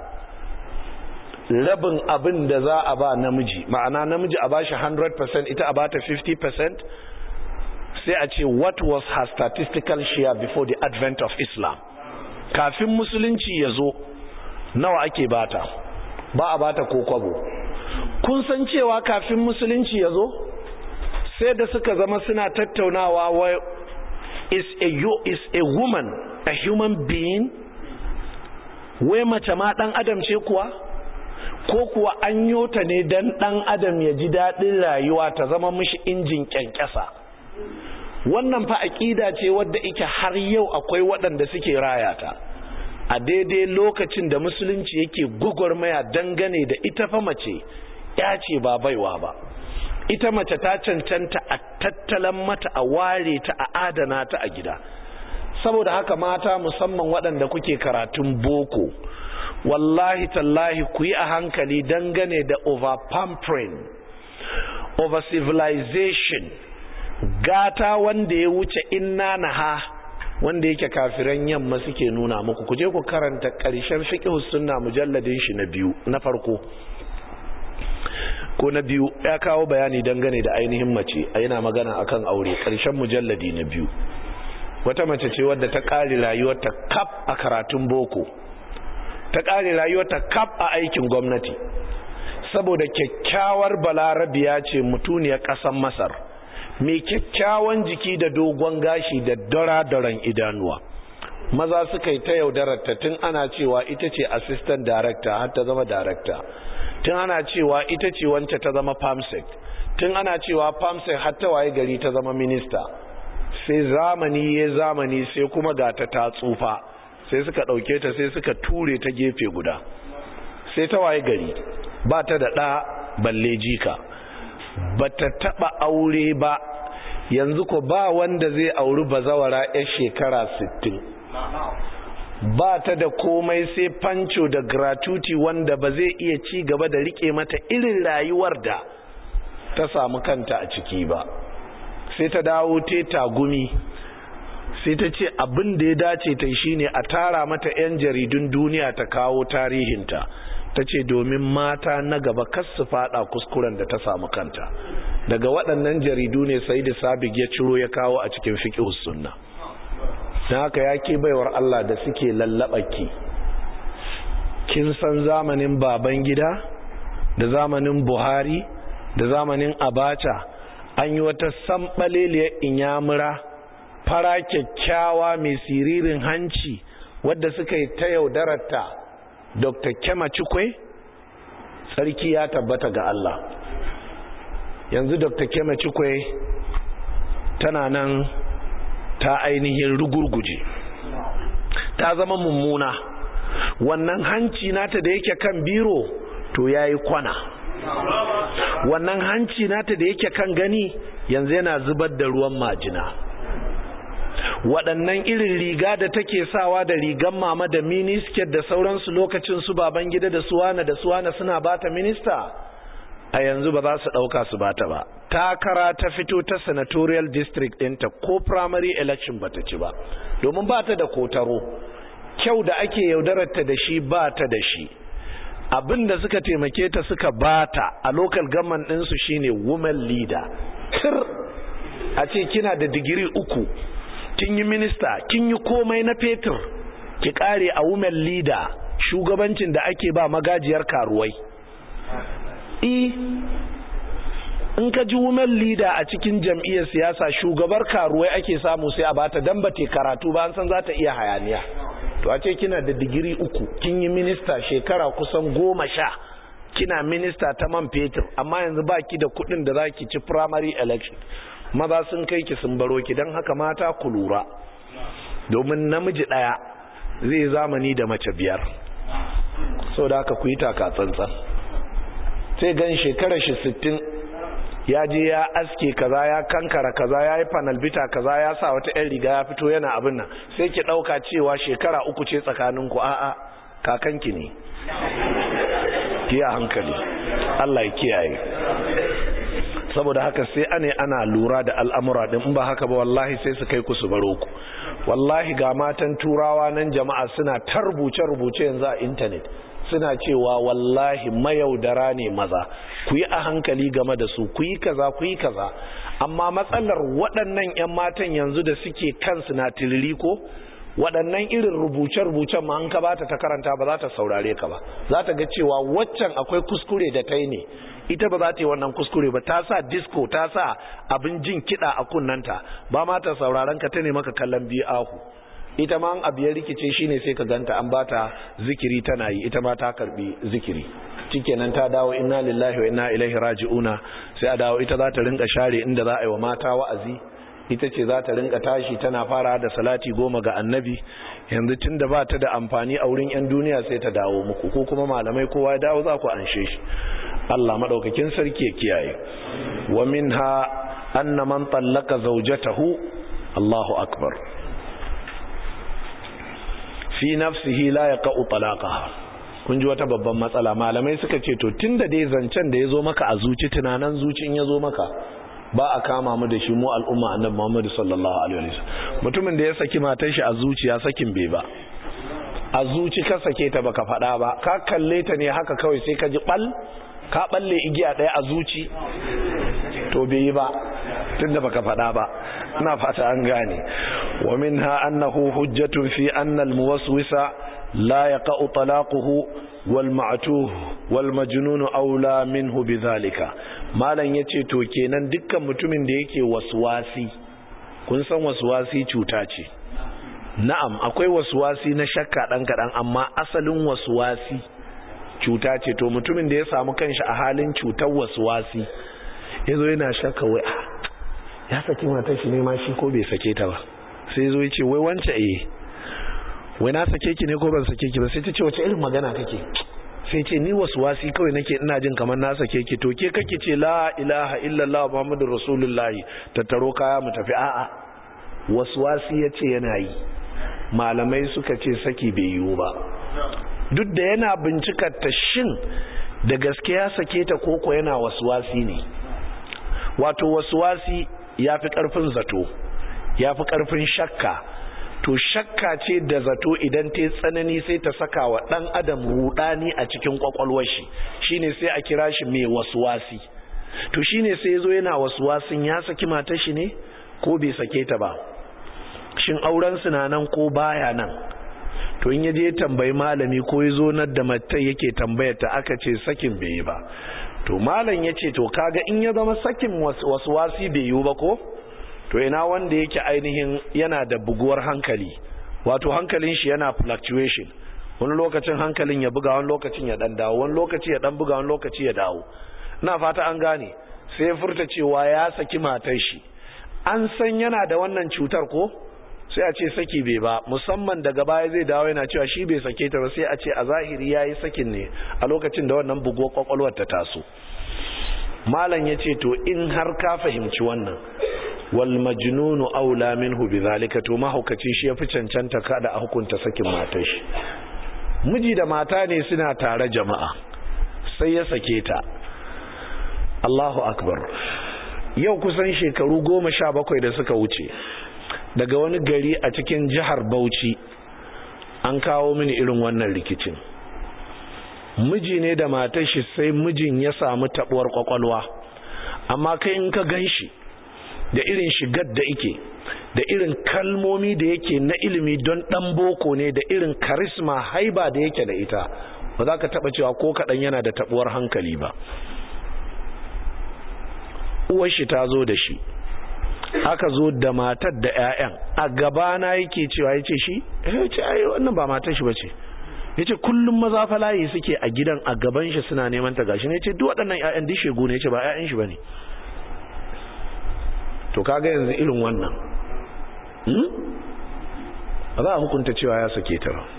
rabin abin da za a ba namiji ma'ana namiji a bashi 100% ita a bata 50% sai a ce what was her statistical share before the advent of islam kafin musulunci ya zo nawa ake bata ba a bata ko kwabo kun san cewa kafin musulunci ya zo sai da suka zama suna tattaunawa wa is a, is a woman a human being wai mace ma dan adam ce kuwa ko kuwa an yota ne dan dan adam ya ji daɗin rayuwa ta zama mishi injin kyankyasa wannan fa aƙida ce wadda ike har yau akwai waɗanda suke rayata a daidai lokacin da musulunci yake gwagwarmaya dangane da ita fa mace ya ce ba baiwa ba ita mace ta cancanta a tattalan mata a ware ta a adana ta a gida saboda haka mata musamman waɗanda kuke karatun boko wallahi tallahi ku yi a hankali dangane da over pampering over civilization gata wanda ya wuce inna naha wanda yake kafiran yamma suke nuna muku kuje ku karanta ƙarshen fiqh sunna mujalladin shi na biyu na farko ko na biyu ya kawo bayani dangane da ainihin mace a yana magana akan aure ƙarshen mujalladi na biyu wata mace ce wadda ta ƙare rayuwarta kaf a karatun boko ta ƙare rayuwarta kaf a aikin gwamnati saboda kyakkyawar balarabiya ce mutuniyar ƙasar masar mai kyakkyawan jiki da dogon gashi da dara-daran idanuwa maza suka yi ta yaudararta tun ana cewa ita ce assistant director har ta zama director tun ana cewa ita ce wance ta zama pamsec tun ana cewa pamsec har ta waye gari ta zama minista sai zamani ya zamani sai kuma ga ta ta tsufa sai suka ɗauke ta sai suka ture ta gefe guda sai ta waye gari ba ta da ɗa balle jika ba ta taɓa aure ba yanzu ko ba wanda zai auri bazawara 'yar shekara 60 ba ta da komai sai fanco da gratuity wanda ba zai iya ci gaba da rike mata irin rayuwar da ta samu kanta a ciki ba sai ta dawo te tagumi sai ta ce abin da ya dace ta shine a tara mata 'yan jaridun duniya ta kawo tarihinta ta ce domin mata na gaba kas su fada kuskuren da ta samu kanta daga waɗannan jaridu ne sai da sabig ya ciro ya kawo a cikin fiqh sunna don haka ya ke baiwar Allah da suke ki kin san zamanin baban gida da zamanin buhari da zamanin abacha an yi wata samɓaleliyar inyamura fara kyakkyawa mai siririn hanci wadda suka yi ta yaudararta dr kema cikwe sarki ya tabbata ga Allah yanzu dr kema cikwe tana nan ta ainihin rugurguje ta zama mummuna wannan hanci nata da yake kan biro to yayi kwana wannan hanci nata da yake kan gani yanzu yana zubar da ruwan majina waɗannan irin riga da take sawa da rigan mama da minisket da sauransu lokacin su baban gida da suwana da suwana suna bata minista a yanzu ba za su ɗauka su bata ba takara ta fito ta senatorial district ɗinta ko primary election bata ci ba domin bata da kotaro kyau da ake yaudararta da shi bata da shi abin da suka taimake ta suka bata a local government ɗinsu shine women leader tir a ce kina da digiri uku kin yi minista kin yi komai na fetur ki kare a women leader shugabancin da ake ba magajiyar karuwai e in ka ji women leader a cikin jam'iyyar siyasa shugabar karuwai ake samu sai a bata dan bate karatu ba an san za ta iya hayaniya to a ce kina da digiri uku kin yi minista shekara kusan goma sha kina minista ta man fetur amma yanzu baki da kudin da za ki ci primary election maza sun kai ki sun baro ki don haka mata ku lura domin namiji ɗaya zai zamani da mace biyar sau da haka ku yi taka tsantsan sai gan shekarar shi sittin ya je ya aske kaza ya kankara kaza ya yi panalbita kaza ya sa wata 'yan riga ya fito yana abin nan sai ki ɗauka cewa shekara uku ce tsakaninku a'a kakanki ne ki a hankali Allah ya kiyaye saboda haka sai ane ana lura da al'amura din in ba haka ba wallahi sai su kai ku su baro ku wallahi ga matan turawa nan jama'a suna ta rubuce-rubuce yanzu a intanet suna cewa wallahi mayaudara ne maza ku yi a hankali game da su ku yi kaza ku yi kaza amma matsalar waɗannan 'yan matan yanzu da suke kansu na tiliri ko waɗannan irin rubuce-rubucen ma an ka bata ta karanta ba za ta saurare ka ba za ta ga cewa waccan akwai kuskure da ta yi ne ita ba za ta yi wannan kuskure ba ta sa disco ta sa abin jin kiɗa a kunnanta ba ma ta sauraron ka ta ne maka kallon biyu ahu ita ma abu ya rikice shine sai ka ganta an bata zikiri tana yi ita ma ta karbi zikiri shikenan ta dawo inna lillahi wa inna ilaihi raji'una sai a dawo ita za ta rinka share inda za a yi wa mata wa'azi ita ce za ta rinka tashi tana fara da salati goma ga annabi yanzu tun da ba ta da amfani a wurin 'yan duniya sai ta dawo muku ko kuma malamai kowa ya dawo za ku anshe shi Allah maɗaukakin sarki ya kiyaye wa minha anna man tallaka zawjatahu Allahu akbar fi nafsihi la yaqa'u talaqaha kun ji wata babban matsala malamai suka ce to tunda dai zancen da yazo maka a zuci tunanan zucin yazo maka ba a kama mu da shi mu al'umma annabi Muhammad sallallahu alaihi wasallam mutumin da ya saki matar shi a zuciya sakin bai ba a zuci ka sake ta baka faɗa ba ka kalle ta ne haka kawai sai ka ji bal ka balle igiya ɗaya a zuci to bai yi ba tunda baka faɗa ba ina fata an gane wa minha annahu hujjatun fi anna al-muwaswisa la yaqa'u talaquhu wal ma'tuh wal majnun aula minhu bidhalika malam yace to kenan dukkan mutumin da yake waswasi kun san waswasi cuta ce na'am akwai waswasi na shakka dan kadan amma asalin waswasi cuta ce to mutumin da ya samu kanshi a halin cutar waswasi yazo yana shakka wai ya saki matar shi ne ma shi ko bai sake ta ba sai zo yace wai wance eh wai na sake ki ne ko ban sake ki ba sai ta ce wace irin magana kake sai ce ni waswasi kawai nake ina jin kamar na sake ki to ke kake ce la ilaha illallah muhammadur rasulullahi tattaro kaya mu tafi a'a waswasi yace yana yi malamai suka ce saki bai yiwu ba duk da yana bincikar ta shin da gaske ya sake ta koko yana waswasi ne wato waswasi ya fi ƙarfin zato ya fi ƙarfin shakka to shakka ce da zato idan ta tsanani sai ta saka wa ɗan adam rudani a cikin ƙwaƙwalwar shi shine sai a kira shi mai waswasi to shine sai zo yana waswasin ya saki matar shi ne ko bai sake ta ba shin auren su na nan ko baya nan to in yaje tambayi malami ko ya zo nan da matar yake tambayar ta aka ce sakin bai yi ba to malam ya ce to kaga in ya zama sakin waswasi bai yiwu ba ko to ina wanda yake ainihin yana da buguwar hankali wato hankalin shi yana fluctuation wani lokacin hankalin ya buga wani lokacin ya dan dawo wani lokaci ya dan buga wani lokaci ya dawo ina fata an gane sai ya furta cewa ya saki matar shi an san yana da wannan cutar ko sai a ce saki bai ba musamman daga baya zai dawo yana cewa shi bai sake ta ba sai a ce a zahiri yayi sakin ne a lokacin da wannan buguwar kwakwalwar ta taso malam yace to in har ka fahimci wannan wal majnunu aula minhu bidhalika to mahaukaci shi yafi cancanta kada a hukunta sakin matar shi miji da mata ne suna tare jama'a sai ya sake ta Allahu akbar yau kusan shekaru goma sha bakwai da suka wuce daga wani gari a cikin jihar Bauchi an kawo mini irin wannan rikicin miji ne da matar shi sai mijin ya samu tabuwar kwakwalwa amma kai in ka gan shi da irin shigar da ike da irin kalmomi da yake na ilimi don dan boko ne da irin karisma haiba da yake da ita ba za ka taba cewa ko kaɗan yana da tabuwar hankali ba uwar shi ta zo da shi aka zo da matar da 'ya'yan a gabana yake cewa ya ce shi ya ce ai wannan ba matar shi ba ce ya ce kullum maza falaye suke a gidan a gaban shi suna neman ta gashi ne ya ce duk waɗannan 'ya'yan dishe gune ya ce ba 'ya'yan shi ba ne to kaga yanzu irin wannan ba za a hukunta cewa ya sake ta ba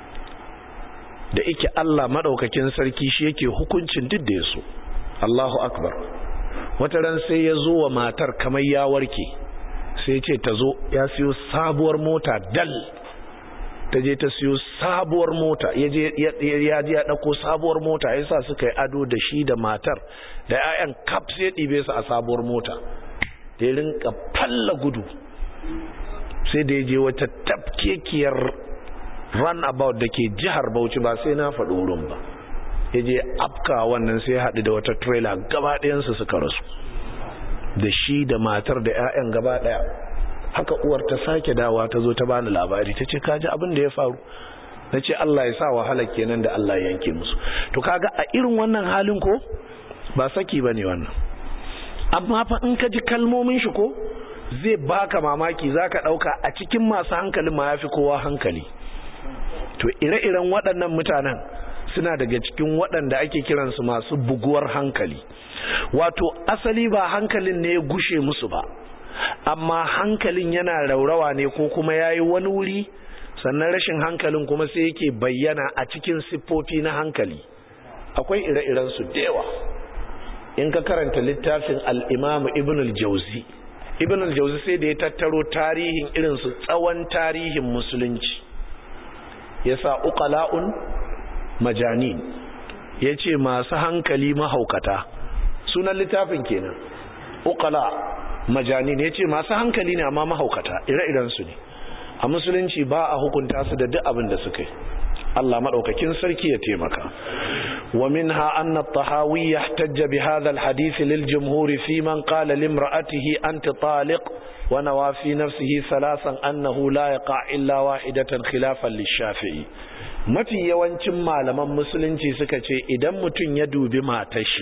da ike Allah maɗaukakin sarki shi yake hukuncin duk da ya so Allahu akbar wata ran sai ya zo wa matar kamar ya warke sai ce ta zo ya siyo sabuwar mota dal ta je ta siyo sabuwar mota ya je ya ɗauko sabuwar mota ya sa suka yi ado da shi da matar da 'ya'yan kaf sai ɗibe su a sabuwar mota da ya rinka falla gudu sai da ya je wata tafkekiyar runabout da ke jihar bauchi ba sai na faɗi wurin ba ya je afka wannan sai ya haɗu da wata trailer gaba ɗayansu suka rasu da shi da matar da 'ya'yan gaba ɗaya haka uwar ta sake dawa ta zo ta bani labari ta ce kaji abin da ya faru na ce Allah ya sa wahala kenan da Allah ya yanke musu to kaga a irin wannan halin ko ba saki ba ne wannan amma fa in ka ji kalmomin shi ko zai baka mamaki zaka dauka a cikin masu hankalin ma yafi kowa hankali to ire-iren waɗannan mutanen suna daga cikin waɗanda ake kiransu masu buguwar hankali wato asali ba hankalin ne ya gushe musu ba amma hankalin yana raurawa ne ko kuma yayi wani wuri sannan rashin hankalin kuma sai yake bayyana a cikin siffofi na hankali akwai ire-iren su da yawa in ka karanta littafin al-Imam Ibn al-Jawzi Ibn al-Jawzi sai da ya tattaro tarihin irin su tsawon tarihin musulunci yasa uqala'un majanin yace masu hankali mahaukata sunan littafin kenan uqala majanin yace masu hankali ne amma mahaukata ire-iren su ne a musulunci ba a hukunta su da duk abin da suka yi Allah madaukakin sarki ya taimaka wa minha anna at-tahawi yahtajja bi hadha al-hadith lil jumhur fi man qala limra'atihi anti taliq wa nawa fi nafsihi thalathan annahu la yaqa illa wahidatan khilafan lish-shafi'i mafi yawancin malaman musulunci suka ce idan mutum ya dubi matar shi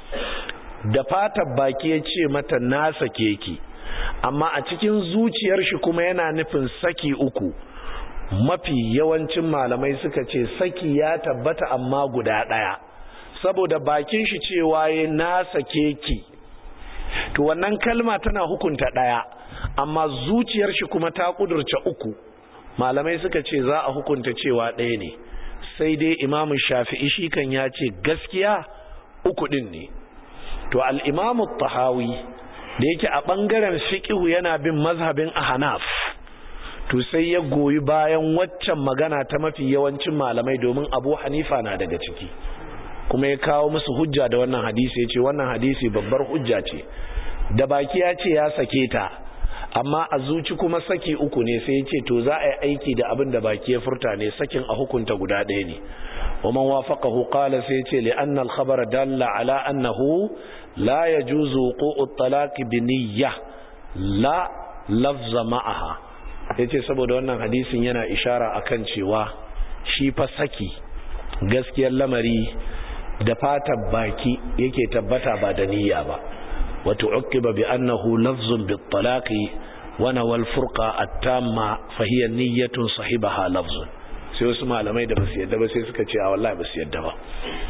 da fatar baki ya ce mata na sake ki amma a cikin zuciyar shi kuma yana nufin saki uku mafi yawancin malamai suka ce saki ya tabbata amma guda ɗaya saboda bakin shi cewa ya na sake ki to wannan kalma tana hukunta ɗaya amma zuciyar shi kuma ta kudurce uku malamai suka ce za a hukunta cewa ɗaya ne sai dai imamu shafi'i shi kan ya ce gaskiya uku ɗin ne to al'imamu tahawi da yake a ɓangaren fiƙihu yana bin mazhabin ahanaf to sai ya goyi bayan waccan magana ta mafi yawancin malamai domin abu hanifa na daga ciki kuma ya kawo musu hujja da wannan hadisi ya ce wannan hadisi babbar hujja ce da baki ya ce ya sake ta amma a zuci kuma saki uku ne sai ya ce to za a yi aiki da abin da baki ya furta ne sakin a hukunta guda ɗaya ne wa man wafaqahu qala sai ya ce li anna al khabara dalla ala annahu la yajuzu wuqu'u at-talaq bi niyyah la lafza ma'aha yace saboda wannan hadisin yana ishara akan cewa shi fa saki gaskiyar lamari da fatar baki yake tabbata ba da niyya ba وتعقب بأنه لفظ بالطلاق ونوى الفرقة التامة فهي نية صاحبها لفظ sai wasu malamai da basu yadda ba sai suka ce a wallahi basu yadda ba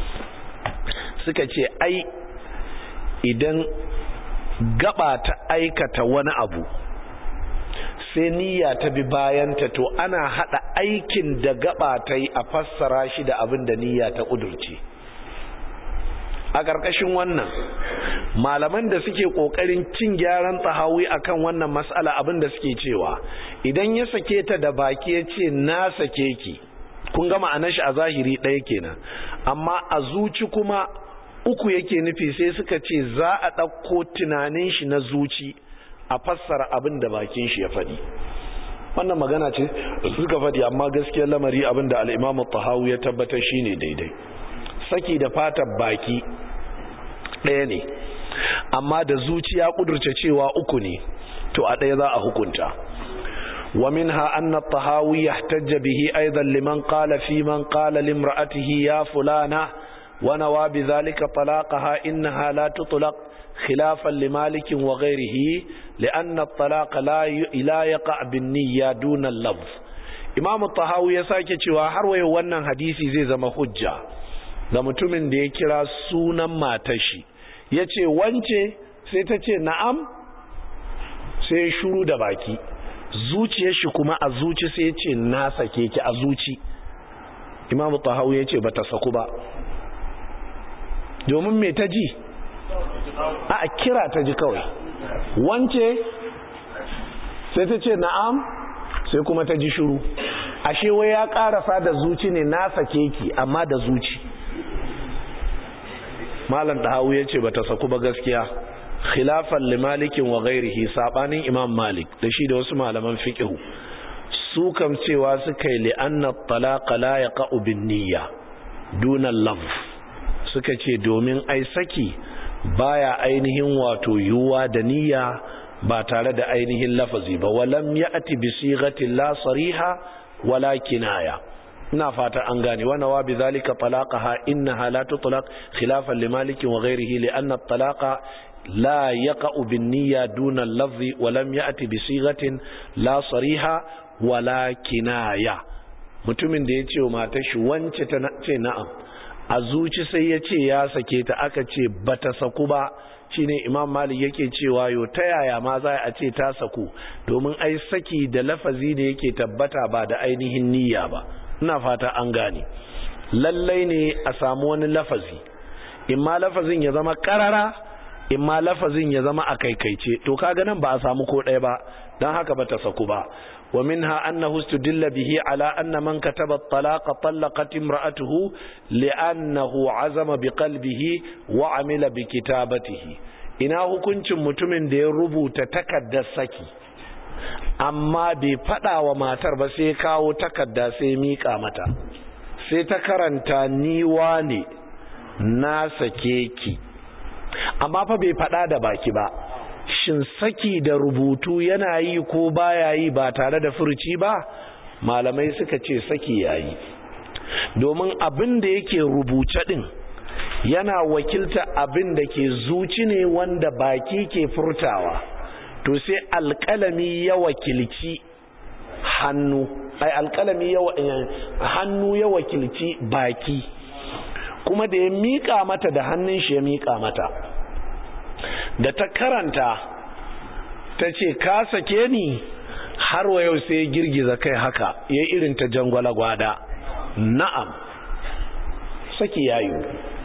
suka ce ai idan gaba ta aikata wani abu sai niyya ta bi bayanta to ana hada aikin da gaba ta yi a fassara shi da abin da niyya ta kudurce a ƙarƙashin wannan malaman da suke ƙoƙarin cin gyaran tsahawi akan wannan matsala abin da suke cewa idan ya sake ta da baki ya ce na sake ki kun gama a nashi a zahiri ɗaya kenan amma a zuci kuma uku yake nufi sai suka ce za a ɗauko tunanin shi na zuci a fassara abin da bakin shi ya faɗi wannan magana ce suka faɗi amma gaskiyar lamari abin da al'imamu tahawu ya tabbatar shine daidai saki da fatar baki ɗaya ne amma da zuciya ƙudurce cewa uku ne to a ɗaya za a hukunta ومنها أن الطهاوي يحتج به أيضا لمن قال في من قال لامرأته يا فلانة ونوى بذلك طلاقها إنها لا تطلق خلافا لمالك وغيره لأن الطلاق لا لا يقع بالنية دون اللفظ إمام الطهاوي يساكي cewa har wayo wannan hadisi zai zama hujja ga mutumin da ya kira sunan matar shi yace wance sai ta ce na'am sai shuru da baki zuciyar shi kuma a zuci sai ya ce na sake ki a zuci imamu tahawu ya ce ba ta saku ba domin me ta ji a kira ta ji kawai wance sai ta ce na'am sai kuma ta ji shuru ashe wai ya karasa da zuci ne na sake ki amma da zuci malam tahawu ya ce ba ta saku ba gaskiya khilafan limalikin wa ghairihi sabanin imam malik da shi da wasu malaman fiqh su kam cewa suka yi li anna talaqa la yaqa'u bin niyya duna lafz suka ce domin ai saki baya ainihin wato yuwa da niyya ba tare da ainihin lafazi ba walam ya'ti bi sighati la sariha wala kinaya ina fata an gane wa nawa bi zalika talaqaha innaha la tutlaq khilafan li malik wa ghayrihi li anna at-talaqa la yaqa'u bin niyya duna al-lafzi wa lam ya'ti bi sighatin la sariha wala kinaya mutumin da ya ce wa matar shi wance ta ce na'am a zuci sai ya ce ya sake ta aka ce bata saku ba shine imam malik yake cewa yo ta yaya ma za a ce ta saku domin ai saki da lafazi ne yake tabbata ba da ainihin niyya ba ina fata an gane lallai ne a samu wani lafazi in ma lafazin ya zama karara in ma lafazin ya zama a kaikaice to kaga nan ba a samu ko ɗaya ba don haka ba ta saku ba wa minha annahu istudilla bihi ala anna man kataba at-talaqa talaqat imra'atuhu li'annahu azama biqalbihi wa amila bi kitabatihi ina hukuncin mutumin da ya rubuta takaddar saki amma bai fada wa matar ba sai kawo takarda sai mika mata sai ta karanta ni wane na sake ki amma fa bai fada da baki ba shin saki da rubutu yana yi ko baya yi ba tare da furuci ba malamai suka ce saki yayi domin abin da yake rubuce din yana wakilta abin da ke zuci ne wanda baki ke furtawa to sai alƙalami ya wakilci hannu ai alƙalami ya hannu ya wakilci baki kuma da ya miƙa mata da hannun shi ya miƙa mata da ta karanta ta ce ka sake ni har wa yau sai girgiza kai haka ya irin ta jangwala gwada na'am saki yayu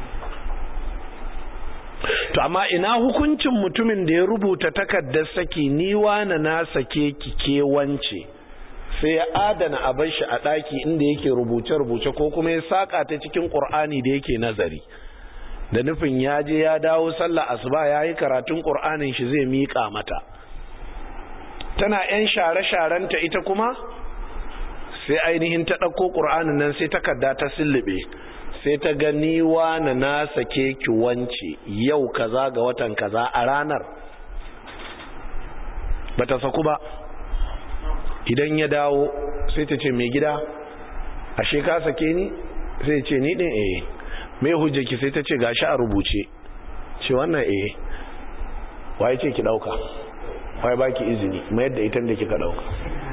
to amma ina hukuncin mutumin da ya rubuta takardar saki ni wana na sake ki ke wance sai ya adana abin shi a ɗaki inda yake rubuce-rubuce ko kuma ya saka ta cikin ƙur'ani da yake nazari da nufin ya je ya dawo sallah asuba ya yi karatun ƙur'anin shi zai miƙa mata tana 'yan share-sharenta ita kuma sai ainihin ta ɗauko ƙur'anin nan sai takarda ta sillube sai ta gani na na sake ki wance yau kaza ga watan kaza a ranar bata saku ba idan ya dawo sai ta ce mai gida ashe ka sake ni sai ce ni ɗin eh mai hujjaki sai ta ce gashi a rubuce ce wannan eh waye ce ki dauka waye baki izini mai yadda ita da kika dauka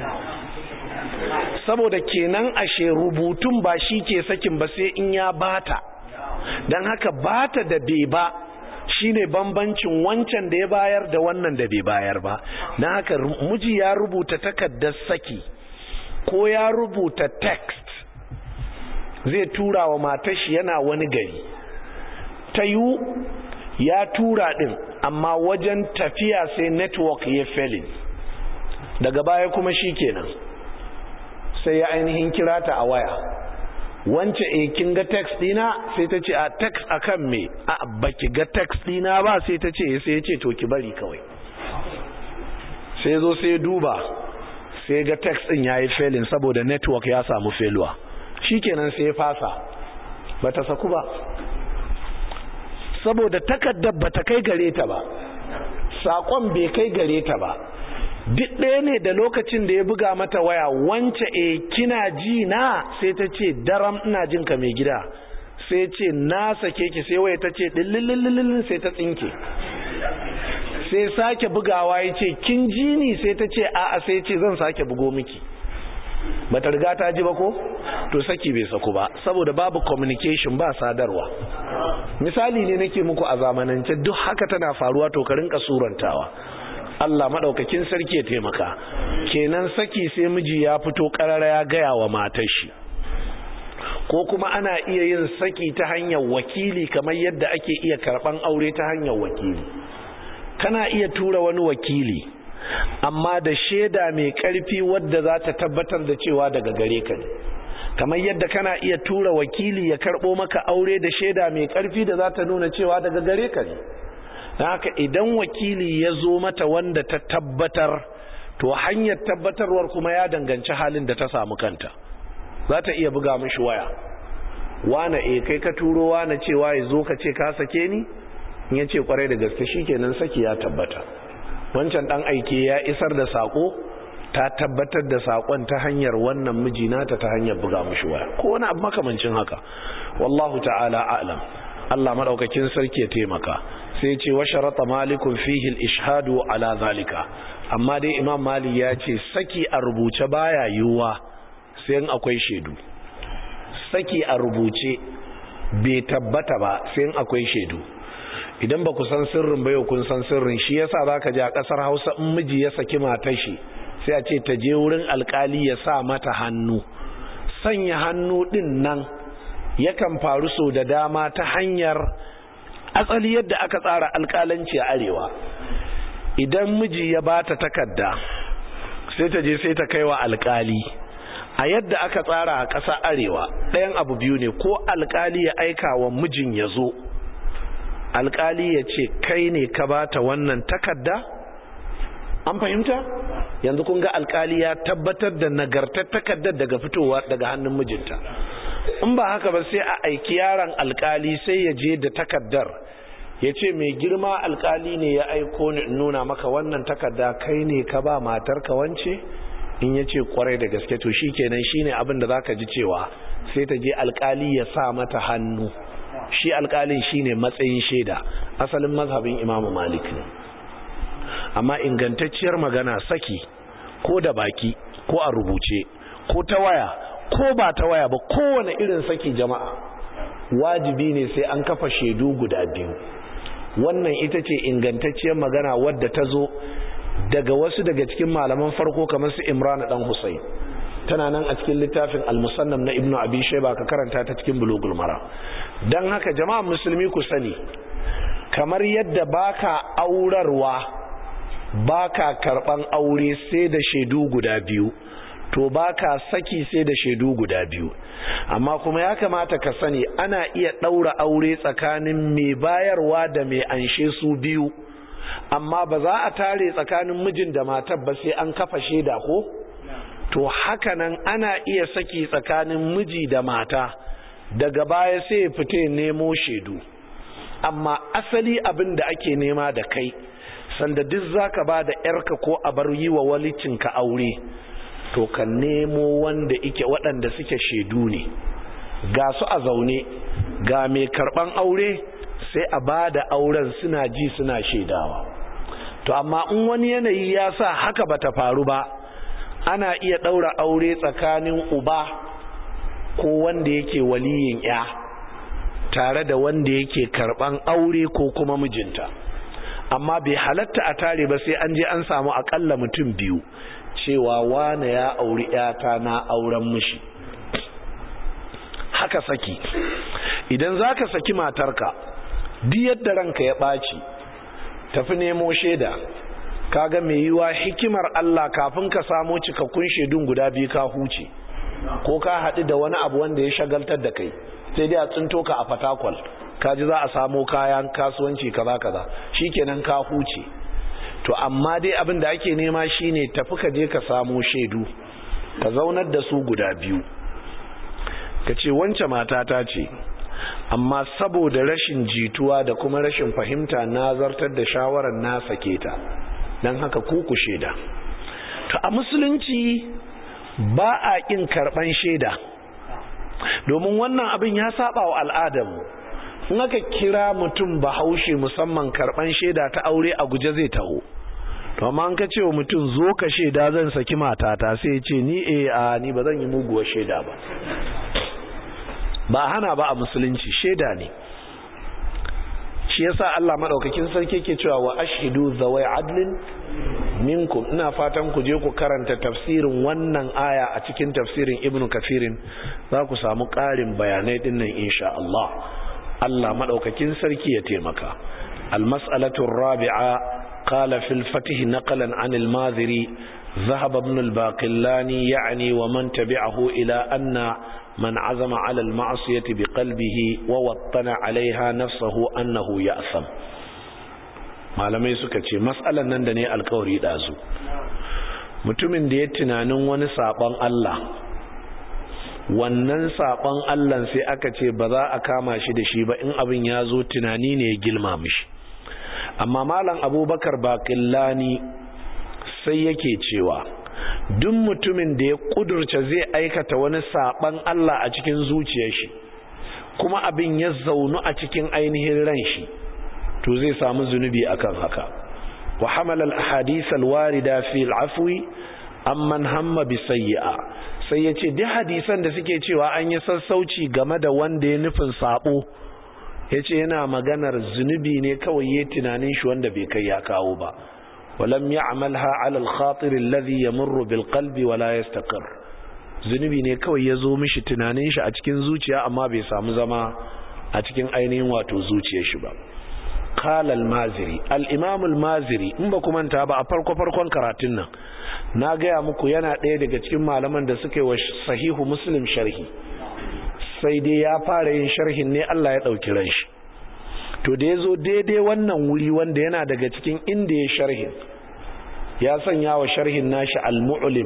saboda kenan ashe rubutun ba shi ke sakin ba sai in ya bata dan haka bata da bai ba shine bambancin wancan da ya bayar da wannan da bai bayar ba na haka miji ya rubuta takardar saki ko ya rubuta text zai tura wa matar shi yana wani gari ta yi ya tura din amma wajen tafiya sai network ya felin daga baya kuma shi kenan sai ya ainihin kira ta a waya wance e kin ga text dina sai ta ce a text akan me a baki ga text dina ba sai ta ce sai ya ce to ki bari kawai sai zo sai duba sai ga text din yayi failing saboda network ya samu failure shikenan sai ya fasa bata saku ba saboda takaddar bata kai gare ta ba sakon bai kai gare ta ba duk ɗaya ne da lokacin da ya buga mata waya wance e kina ji na sai ta ce daram ina jin ka mai gida sai ce na sake ki sai waya ta ce dillillillillin sai ta tsinke sai sake bugawa ya ce kin ji ni sai ta ce a'a sai ce zan sake bugo miki bata riga ta ji ba ko to saki bai saku ba saboda babu communication ba sadarwa misali ne nake muku a zamanance duk haka tana faruwa to ka rinka surantawa Allah madaukakin sarki ya taimaka kenan saki sai miji ya fito karara ya gaya wa matar shi ko kuma ana iya yin saki ta hanyar wakili kamar yadda ake iya karban aure ta hanyar wakili kana iya tura wani wakili amma da shaida mai karfi wadda za ta tabbatar da cewa daga gare ka ne kamar yadda kana iya tura wakili ya karbo maka aure da shaida mai karfi da za ta nuna cewa daga gare ka ne haka idan wakili ya zo mata wanda ta tabbatar to hanyar tabbatarwar kuma ya danganci halin da ta samu kanta za ta iya buga mishi waya wane e kai ka turo wane cewa ya zo ka ce ka sake ni in ya ce kwarai da gaske shikenan saki ya tabbata wancan dan aike ya isar da sako ta tabbatar da sakon ta hanyar wannan mijinata ta hanyar buga mishi waya ko wani abu makamancin haka wallahu ta'ala a'lam Allah madaukakin sarki ya taimaka sai ce wa sharata malikun fihi al-ishhadu ala zalika amma dai imam mali ya ce saki a rubuce baya yiwuwa sai in akwai shaidu saki a rubuce bai tabbata ba sai in akwai shaidu idan ba ku san sirrin ba yau kun san sirrin shi yasa zaka ji a kasar Hausa in miji ya saki matar shi sai a ce ta je wurin alkali ya sa mata hannu sanya hannu din nan yakan faru so da dama ta hanyar asali yadda aka tsara alkalanci a arewa idan miji ya bata takarda sai ta je sai ta kai wa alkali a yadda aka tsara a ƙasa arewa ɗayan abu biyu ne ko alkali ya aika wa mijin ya zo alkali ya ce kai ne ka bata wannan takarda an fahimta yanzu kun ga alkali ya tabbatar da nagartar takardar daga fitowa daga hannun mijinta in ba haka ba sai a aiki yaron alkali sai ya je da takardar ya ce mai girma alkali ne ya aiko ni nuna maka wannan takarda kai ne ka ba matarka wance in ya ce kwarai da gaske to shi kenan shi ne abin da za ka ji cewa sai ta je alkali ya sa mata hannu shi alkalin shi ne matsayin shaida asalin mazhabin imamu malik ne amma ingantacciyar magana saki ko da baki ko a rubuce ko ta waya ko ba ta waya ba kowane irin saki jama'a wajibi ne sai an kafa shaidu guda biyu wannan ita ce ingantacciyar magana wadda ta zo daga wasu daga cikin malaman farko kamar su imran dan husayn tana nan a cikin littafin al-musannam na ibnu abi shayba ka karanta ta cikin bulugul mara dan haka jama'a musulmi ku sani kamar yadda baka aurarwa baka karban aure sai da shaidu guda biyu to baka saki sai da shaidu guda biyu amma kuma ya kamata ka sani ana iya ɗaura aure tsakanin mai bayarwa da mai anshe su biyu amma ba za a tare tsakanin mijin da matar ba sai an kafa shaida ko to hakanan ana iya saki tsakanin miji da mata daga baya sai ya fita nemo shaidu amma asali abin da ake nema da kai sanda duk zaka ba da yarka ko a bar yi wa walicinka aure to ka nemo wanda ike waɗanda suke shaidu ne ga su a zaune ga mai karɓan aure sai a ba da auren suna ji suna shaidawa to amma in wani yanayi ya sa haka bata faru ba ana iya ɗaura aure tsakanin uba ko wanda yake waliyin ya tare da wanda yake karban aure ko kuma mijinta amma bai halatta a tare ba sai an je an samu akalla mutum biyu cewa wane ya auri yata na auren mishi haka saki idan za ka saki matarka duk yadda ranka ya ɓaci tafi nemo shaida kaga mai yiwa hikimar Allah kafin ka samo cikakkun shaidun guda biyu ka huce ko ka haɗu da wani abu wanda ya shagaltar da kai sai dai a tsinto ka a fatakwal kaji za a samo kayan kasuwanci kaza kaza shikenan ka huce to amma dai abin da ake nema shine tafi ka je ka samo shaidu ka zaunar da su guda biyu ka ce wance matata ce amma saboda rashin jituwa da kuma rashin fahimta na zartar da shawarar na sake ta don haka kuku shaida to a musulunci ba a ƙin karɓan shaida domin wannan abin ya saba wa al'adarmu in aka kira mutum bahaushe musamman karɓan shaida ta aure a guje zai taho to amma an ka ce wa mutum zo ka shaida zan saki matata sai ce ni eh a ni ba zan yi muguwar shaida ba ba hana ba a musulunci shaida ne shi yasa Allah madaukakin sarki ke cewa wa ashhidu zawai adlin minkum ina fatan ku je ku karanta tafsirin wannan aya a cikin tafsirin ibnu kafirin za ku samu ƙarin bayanai dinnan insha Allah Allah madaukakin sarki ya taimaka almas'alatu rabi'a qala fil fatih naqlan an al-madhiri ذهب ابن الباقلاني يعني ومن تبعه إلى أن من عزم على المعصية بقلبه ووطن عليها نفسه أنه يأثم malamai suka ce matsalan nan da ne alkawari ɗazu mutumin da ya tunanin wani saɓon Allah wannan saɓon Allah sai aka ce ba za a kama shi da shi ba in abin ya zo tunani ne ya gilma mishi amma malam abubakar baƙillani sai yake cewa duk mutumin da ya kudurce zai aikata wani saban Allah a cikin zuciyar shi kuma abin ya zaunu a cikin ainihin ran shi to zai samu zunubi akan haka wa hamala al-ahadith al-warida fi al-afwi amman hamma bi sayyi'a sai yace duk hadisan da suke cewa an yi sassauci game da wanda ya nufin sabo yace yana maganar zunubi ne kawai yayin tunanin shi wanda bai kai ya kawo ba ولم يعملها على الخاطر الذي يمر بالقلب ولا يستقر zunubi ne kawai ya zo mishi tunanin shi a cikin zuciya amma bai samu zama a cikin ainihin wato zuciyar shi ba qala al-maziri al-imam al-maziri in ba kuma ta ba a farko farkon karatun nan na gaya muku yana ɗaya daga cikin malaman da suka yi wa sahihu muslim sharhi sai dai ya fara yin sharhin ne Allah ya ɗauki ran shi to da ya zo daidai wannan wuri wanda yana daga cikin inda ya sharhin ya sanya wa sharhin nashi al-mu'lim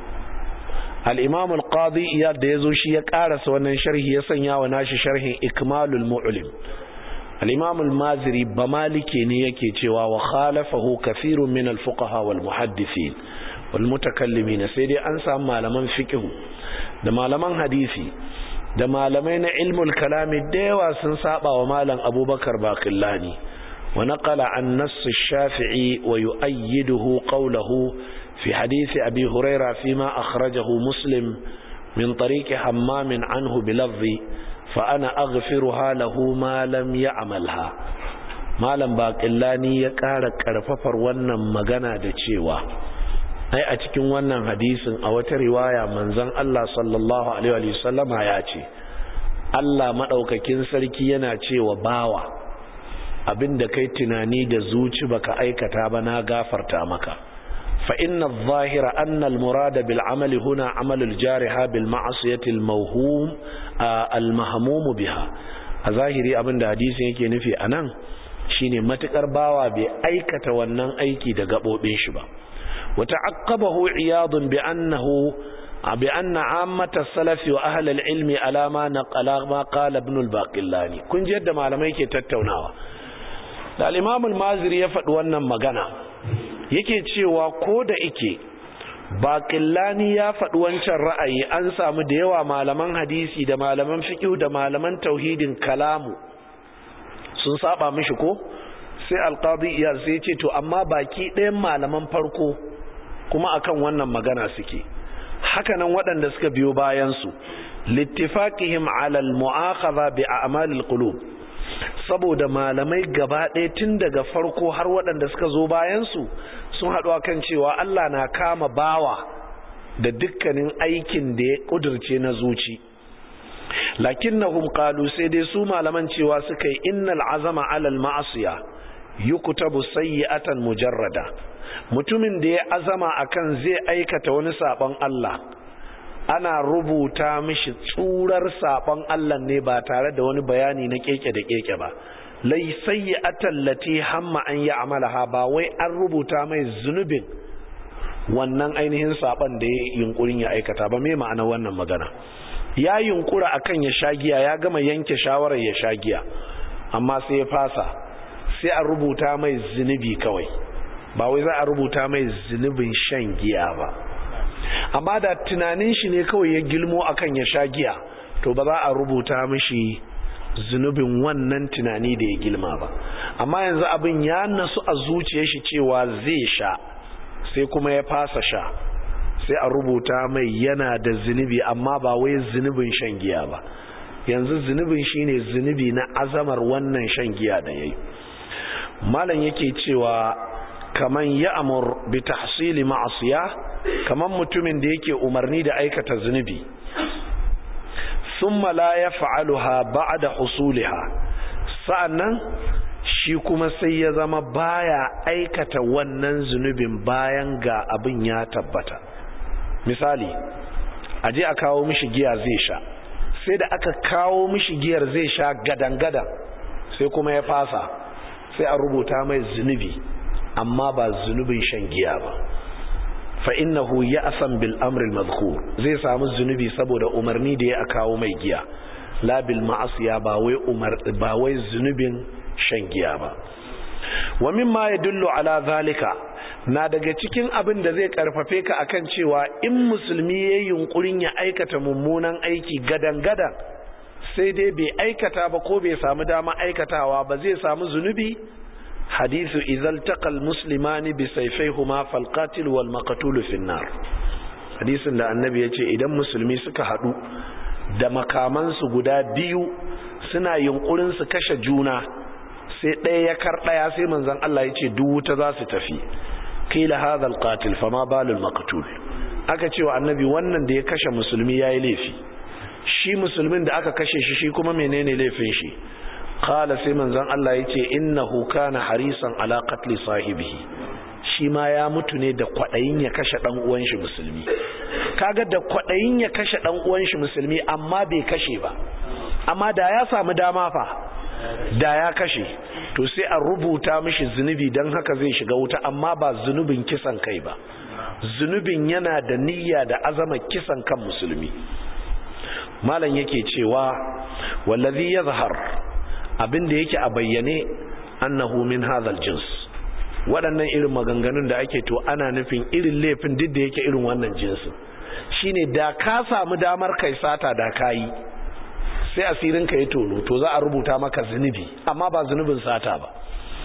al-imam al-qadi iyad da yazo shi ya karasa wannan sharhi ya sanya wa nashi sharhin ikmalul mu'lim al-imam al-maziri ba malike ne yake cewa wa khalafahu kathirun min al-fuqaha wal muhaddithin wal mutakallimin sai dai an samu malaman fiqh da malaman hadisi da malamai na ilmul kalami da yawa sun saba wa malam abubakar baqillani wa naqala an nass ash-shafi'i wa yu'ayyiduhu qawluhu fi hadith abi huraira fima akhrajahu muslim min tariq hammam anhu bilafzi fa ana aghfiruha lahu ma lam ya'malha malam baqillani ya ƙara karfafar wannan magana da cewa ai a cikin wannan hadisin a wata riwaya manzon Allah sallallahu alaihi wa sallama ya ce Allah madaukakin sarki yana cewa bawa abinda kai tunani da zuci baka aikata ba na gafarta maka fa inna adh-dhahira anna al-murada bil amali huna amalu al-jariha bil ma'siyati al-mawhum al-mahmum biha a zahiri abinda hadisin yake nufi anan shine matukar bawa bai aikata wannan aiki da gabobin shi ba وتعقبه عياض بأنه بأن عامة السلف وأهل العلم على ما نقل ما قال ابن الباقلاني كن جد ما لم يكي تتوناوا الإمام المازري يفد wannan magana yake cewa ko da ike baƙillani ya faɗi wancan ra'ayi an samu da yawa malaman hadisi da malaman fiqh da malaman tauhidin kalamu sun saba mishi ko sai alqadi iyar sai ce to amma baki ɗayan malaman farko kuma akan wannan magana suke hakanan waɗanda suka biyo bayansu littifaqihim ala al-mu'akhadha bi a'malil qulub saboda malamai gaba ɗaya tun daga farko har waɗanda suka zo bayan su sun haɗu kan cewa Allah na kama bawa da dukkanin aikin da ya ƙudurce na zuci lakinnahum qalu sai dai su malaman cewa suka yi innal azama alal ma'asiya yuktabu sayyi'atan mujarrada mutumin da ya azama akan zai aikata wani sabon Allah ana rubuta mishi tsurar sabon Allah ne ba tare da wani bayani na keke da keke ba lai sayyi'atan lati hamma an ya'malaha ba wai an rubuta mai zunubin wannan ainihin saban da ya yunkurin ya aikata ba me ma'ana wannan magana ya yunkura akan ya sha giya ya gama yanke shawarar ya sha giya amma sai ya fasa sai a rubuta mai zunubi kawai ba wai za a rubuta mai zunubin shan giya ba amma da tunanin shi ne kawai ya gilmo akan ya sha giya to ba za a rubuta mishi zunubin wannan tunani da ya gilma ba amma yanzu abin ya nasu a zuciyar shi cewa zai sha sai kuma ya fasa sha sai a rubuta mai yana da zunubi amma ba wai zunubin shan giya ba yanzu zunubin shine zunubi na azamar wannan shan giya da yayi malam yake cewa kaman ya amur bi tahsili ma'asiya kaman mutumin da yake umarni da aikata zunubi thumma la yaf'aluha ba'da husuliha sa'annan shi kuma sai ya zama baya aikata wannan zunubin bayan ga abin ya tabbata misali a je a kawo mishi giya zai sha sai da aka kawo mishi giyar zai sha gadan-gadan sai kuma ya fasa sai a rubuta mai zunubi amma ba zunubin shan giya ba fa innahu ya'san bil amri al madhkur zai samu zunubi saboda umarni da ya kawo mai giya la bil ma'asiya ba wai umar ba wai zunubin shan giya ba wa mimma yadullu ala zalika na daga cikin abin da zai karfafe ka akan cewa in musulmi ya yunkurin ya aikata mummunan aiki gadan-gadan sai dai bai aikata ba ko bai samu dama aikatawa ba zai samu zunubi hadithu izal taqal muslimani bi sayfayhuma fal qatil wal maqtul fi nar hadisin da annabi yace idan musulmi suka hadu da makamansu guda biyu suna yunkurin su kashe juna sai ɗaya ya kar ɗaya sai manzon Allah yace duk wuta za su tafi qila hadha alqatil fama balul maqtul aka ce wa annabi wannan da ya kashe musulmi yayi laifi shi musulmin da aka kashe shi shi kuma menene laifin shi qala sai manzon Allah yace innahu kana harisan ala qatli sahibihi shi ma ya mutu ne da kwadayin ya kashe dan uwan shi musulmi kaga da kwadayin ya kashe dan uwan shi musulmi amma bai kashe ba amma da ya samu dama fa da ya kashe to sai a rubuta mishi zunubi don haka zai shiga wuta amma ba zunubin kisan kai ba zunubin yana da niyya da azama kisan kan musulmi malam yake cewa wallazi yazhar abin da yake a bayyane annahu min hadhal jins waɗannan irin maganganun da ake to ana nufin irin laifin duk da yake irin wannan jinsin shine da ka samu damar kai sata da kayi sai asirin ka ya tono to za a rubuta maka zunubi amma ba zunubin sata ba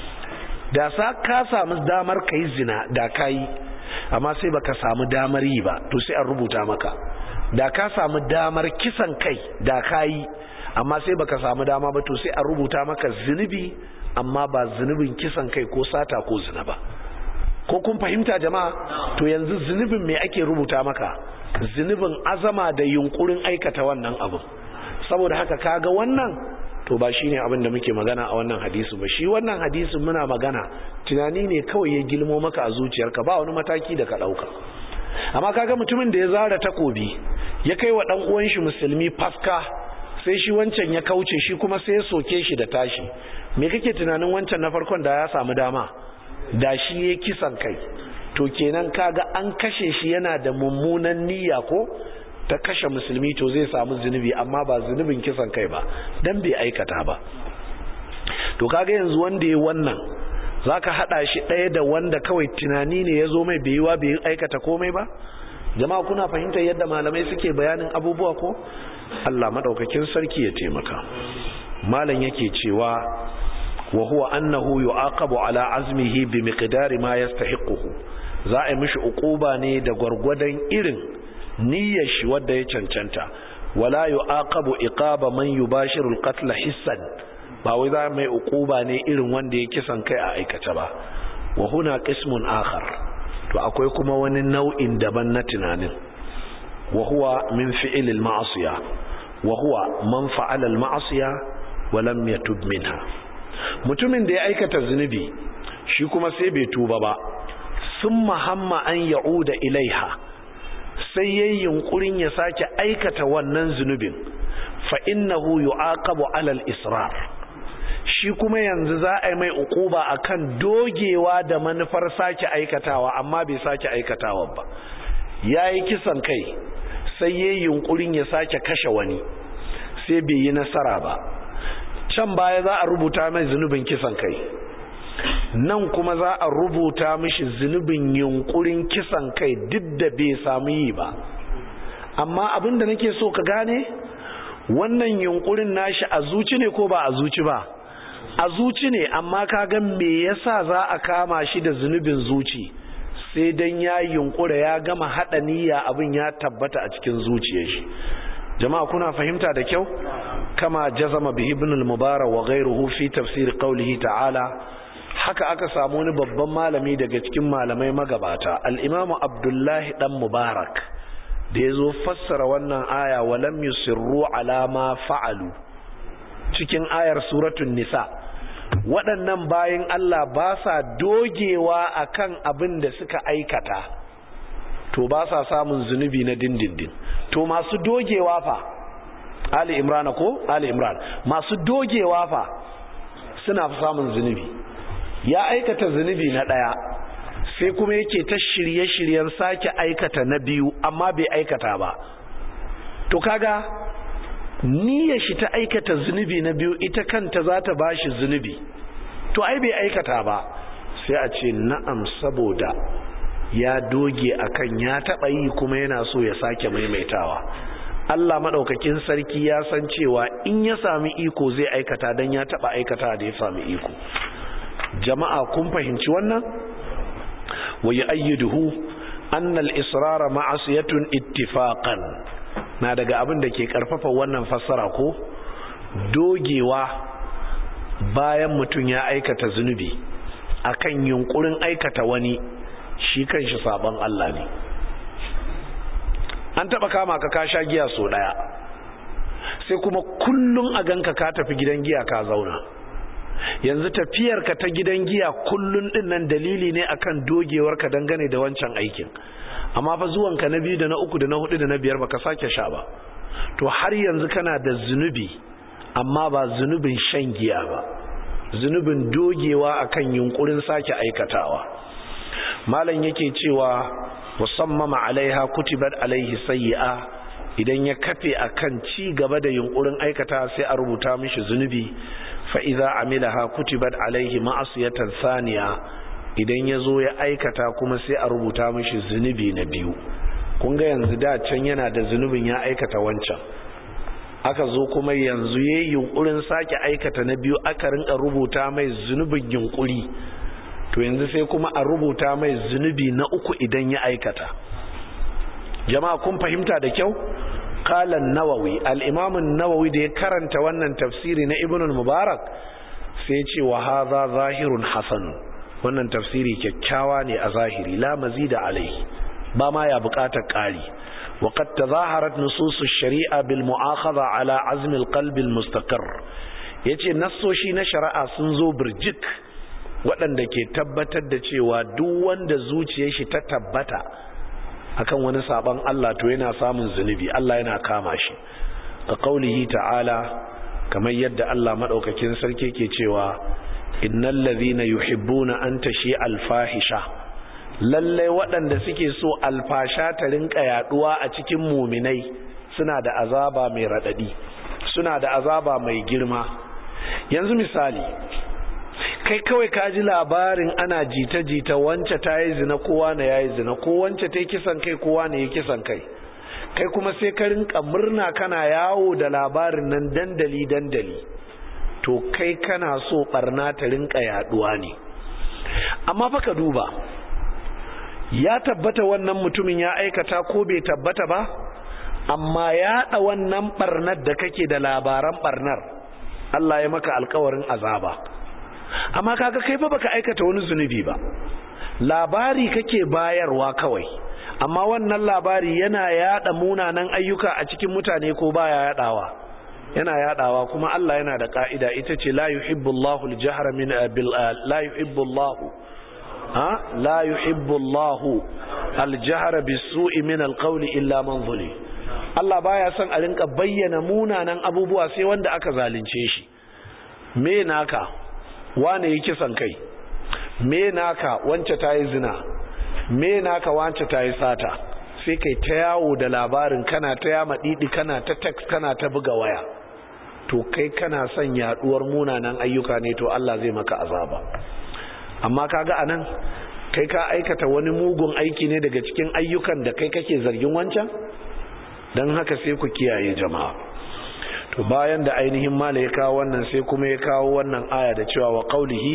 da sa ka samu damar kai zina da kayi amma sai baka samu damar yi ba to sai a rubuta maka da ka samu damar kisan kai da kayi amma sai baka samu dama ba to sai a rubuta maka zunubi amma ba zunubin kisan kai ko sata ko zina ba ko kun fahimta jama'a to yanzu zunubin me ake rubuta maka zunubin azama da yunkurin aikata wannan abu saboda haka kaga wannan to ba shine abin da muke magana a wannan hadisi ba shi wannan hadisin muna magana tunani ne kawai ya gilmo maka a zuciyarka ba wani mataki da ka dauka amma kaga mutumin da ya zara takobi ya kai wa dan uwan shi musulmi faska sai shi wancan ya kauce shi kuma sai ya soke shi da tashi me kake tunanin wancan na farkon da ya samu dama da shi ya kisan kai to kenan kaga an kashe shi yana da mummunan niyya ko ta kashe musulmi to zai samu zunubi amma ba zunubin kisan kai ba dan bai aikata ba to kaga yanzu wanda ya wannan zaka hada shi ɗaya da wanda kawai tunani ne ya zo mai bai yiwa bai aikata komai ba jama'a kuna fahimtar yadda malamai suke bayanin abubuwa ko Allah madaukakin sarki ya taimaka malam yake cewa wa huwa annahu yu'aqabu ala azmihi bi miqdari ma yastahiquhu za a yi mishi uquba ne da gwargwadon irin niyyar shi wadda ya cancanta wala yu'aqabu iqaba man yubashiru al-qatl hissan ba wai za mai uquba ne irin wanda ya kisan kai a aikace ba wa huna qismun akhar to akwai kuma wani nau'in daban na tunanin wa huwa min fi'l al-ma'siya wa huwa man fa'ala al-ma'siya wa lam yatub minha mutumin da ya aikata zunubi shi kuma sai bai tuba ba summa hamma an ya'uda ilaiha sai yayin yunkurin ya sake aikata wannan zunubin fa innahu yu'aqabu 'ala al-israr shi kuma yanzu za a yi mai ukuba akan dogewa da manufar sake aikatawa amma bai sake aikatawa ba yayi kisan kai sai yayin yunkurin ya sake kashe wani sai bai yi nasara ba can baya za a rubuta mai zunubin kisan kai nan kuma za a rubuta mishi zunubin yunkurin kisan kai duk da bai samu yi ba amma abin da nake so ka gane wannan yunkurin nashi a zuci ne ko ba a zuci ba a zuci ne amma ka ga me yasa za a kama shi da zunubin zuci sai dan ya yunkura ya gama hada niyya abin ya tabbata a cikin zuciyar shi jama'a kuna fahimta da kyau kama jazama bihi ibn al-mubarak wa ghayruhu fi tafsir qawlihi ta'ala haka aka samu wani babban malami daga cikin malamai magabata al-imamu abdullahi dan mubarak da yazo fassara wannan aya wa lam yusirru ala ma fa'alu cikin ayar suratul nisa waɗannan bayin Allah ba sa dogewa akan abin da suka aikata to ba sa samun zunubi na dindindin to masu dogewa fa Ali Imran ko Ali Imran masu dogewa fa suna samun zunubi ya aikata zunubi na daya sai kuma yake ta shirye-shiryen sake aikata na biyu amma bai aikata ba to kaga niyyar shi ta aikata zunubi na biyu ita kanta za ta bashi zunubi to ai bai aikata ba sai a ce na'am saboda ya doge akan ya taba yi kuma yana so ya sake maimaitawa Allah madaukakin sarki ya san cewa in ya sami iko zai aikata dan ya taba aikata da ya sami iko jama'a kun fahimci wannan wa yu'ayyiduhu anna al-israr ma'asiyatun ittifaqan na daga abin da ke karfafa wannan fassara ko dogewa bayan mutum ya aikata zunubi akan yunkurin aikata wani shi kanshi sabon Allah ne an taba kama ka ka sha giya so daya sai kuma kullun a ganka ka tafi gidan giya ka zauna yanzu tafiyar ka ta gidan giya kullun din nan dalili ne akan dogewar ka dangane da wancan aikin amma fa zuwan ka na biyu da na uku da na hudu da na biyar baka sake sha ba to har yanzu kana da zunubi amma ba zunubin shan giya ba zunubin dogewa akan yunkurin sake aikatawa malam yake cewa musammama alaiha kutibat alaihi sayyi'a idan ya kafe akan ci gaba da yunkurin aikata sai a rubuta mishi zunubi fa idza amilaha kutibat alaihi ma'asiyatan thaniya idan yazo ya aikata kuma sai a rubuta mishi zunubi na biyu kun ga yanzu da can yana da zunubin ya aikata wancan aka zo kuma yanzu yayin yunkurin sake aikata na biyu aka rinka rubuta mai zunubin yunkuri to yanzu sai kuma a rubuta mai zunubi na uku idan ya aikata jama'a kun fahimta da kyau qala an-nawawi al-imam an-nawawi da ya karanta wannan tafsiri na ibn al-mubarak sai ce wa hadha zahirun hasan wannan tafsiri kyakkyawa ne a zahiri la mazida alai ba ma ya bukatar kari wa qad tazaharat nusus ash-shari'a bil mu'akhadha ala azm al-qalb al-mustaqir yace nassoshi na shari'a sun zo birjik waɗanda ke tabbatar da cewa duk wanda zuciyar shi ta tabbata akan wani saban Allah to yana samun zunubi Allah yana kama shi ka kaulihi ta'ala kamar yadda Allah madaukakin sarki ke cewa innal ladhina yuhibbuna an tashi alfahisha lalle waɗanda suke so alfasha ta rinka yaduwa a cikin muminai suna da azaba mai radadi suna da azaba mai girma yanzu misali kai kawai ka ji labarin ana jita-jita wance ta yi zina kowa na ya yi zina ko wance ta yi kisan kai kowa na ya kisan kai kai kuma sai ka rinka murna kana yawo da labarin nan dandali-dandali to kai kana so barna ta rinka yaduwa ne amma fa ka duba ya tabbata wannan mutumin ya aikata ko bai tabbata ba amma yaɗa wannan ɓarnar da kake da labaran ɓarnar Allah ya maka alkawarin azaba amma kaga kai ba baka aikata wani zunubi ba labari kake bayarwa kawai amma wannan labari yana yaɗa munanan ayyuka a cikin mutane ko baya yaɗawa yana yaɗawa kuma Allah yana da ka'ida ita ce la yuhibbullahu al-jahra min bil la yuhibbullahu ha la yuhibbullahu al-jahra bis-su'i min al-qawli illa man zulim Allah baya son a rinka bayyana munanan abubuwa sai wanda aka zalunce shi me naka wane yi kisan kai me naka wance ta yi zina me naka wance ta yi sata sai kai ta yawo da labarin kana ta yama didi kana ta text kana ta buga waya to kai kana son yaduwar munanan ayyuka ne to Allah zai maka azaba amma kaga anan kai ka aikata wani mugun aiki ne daga cikin ayyukan da kai kake zargin wancan don haka sai ku kiyaye jama'a to bayan da ainihin mala ya kawo wannan sai kuma ya kawo wannan aya da cewa wa qaulihi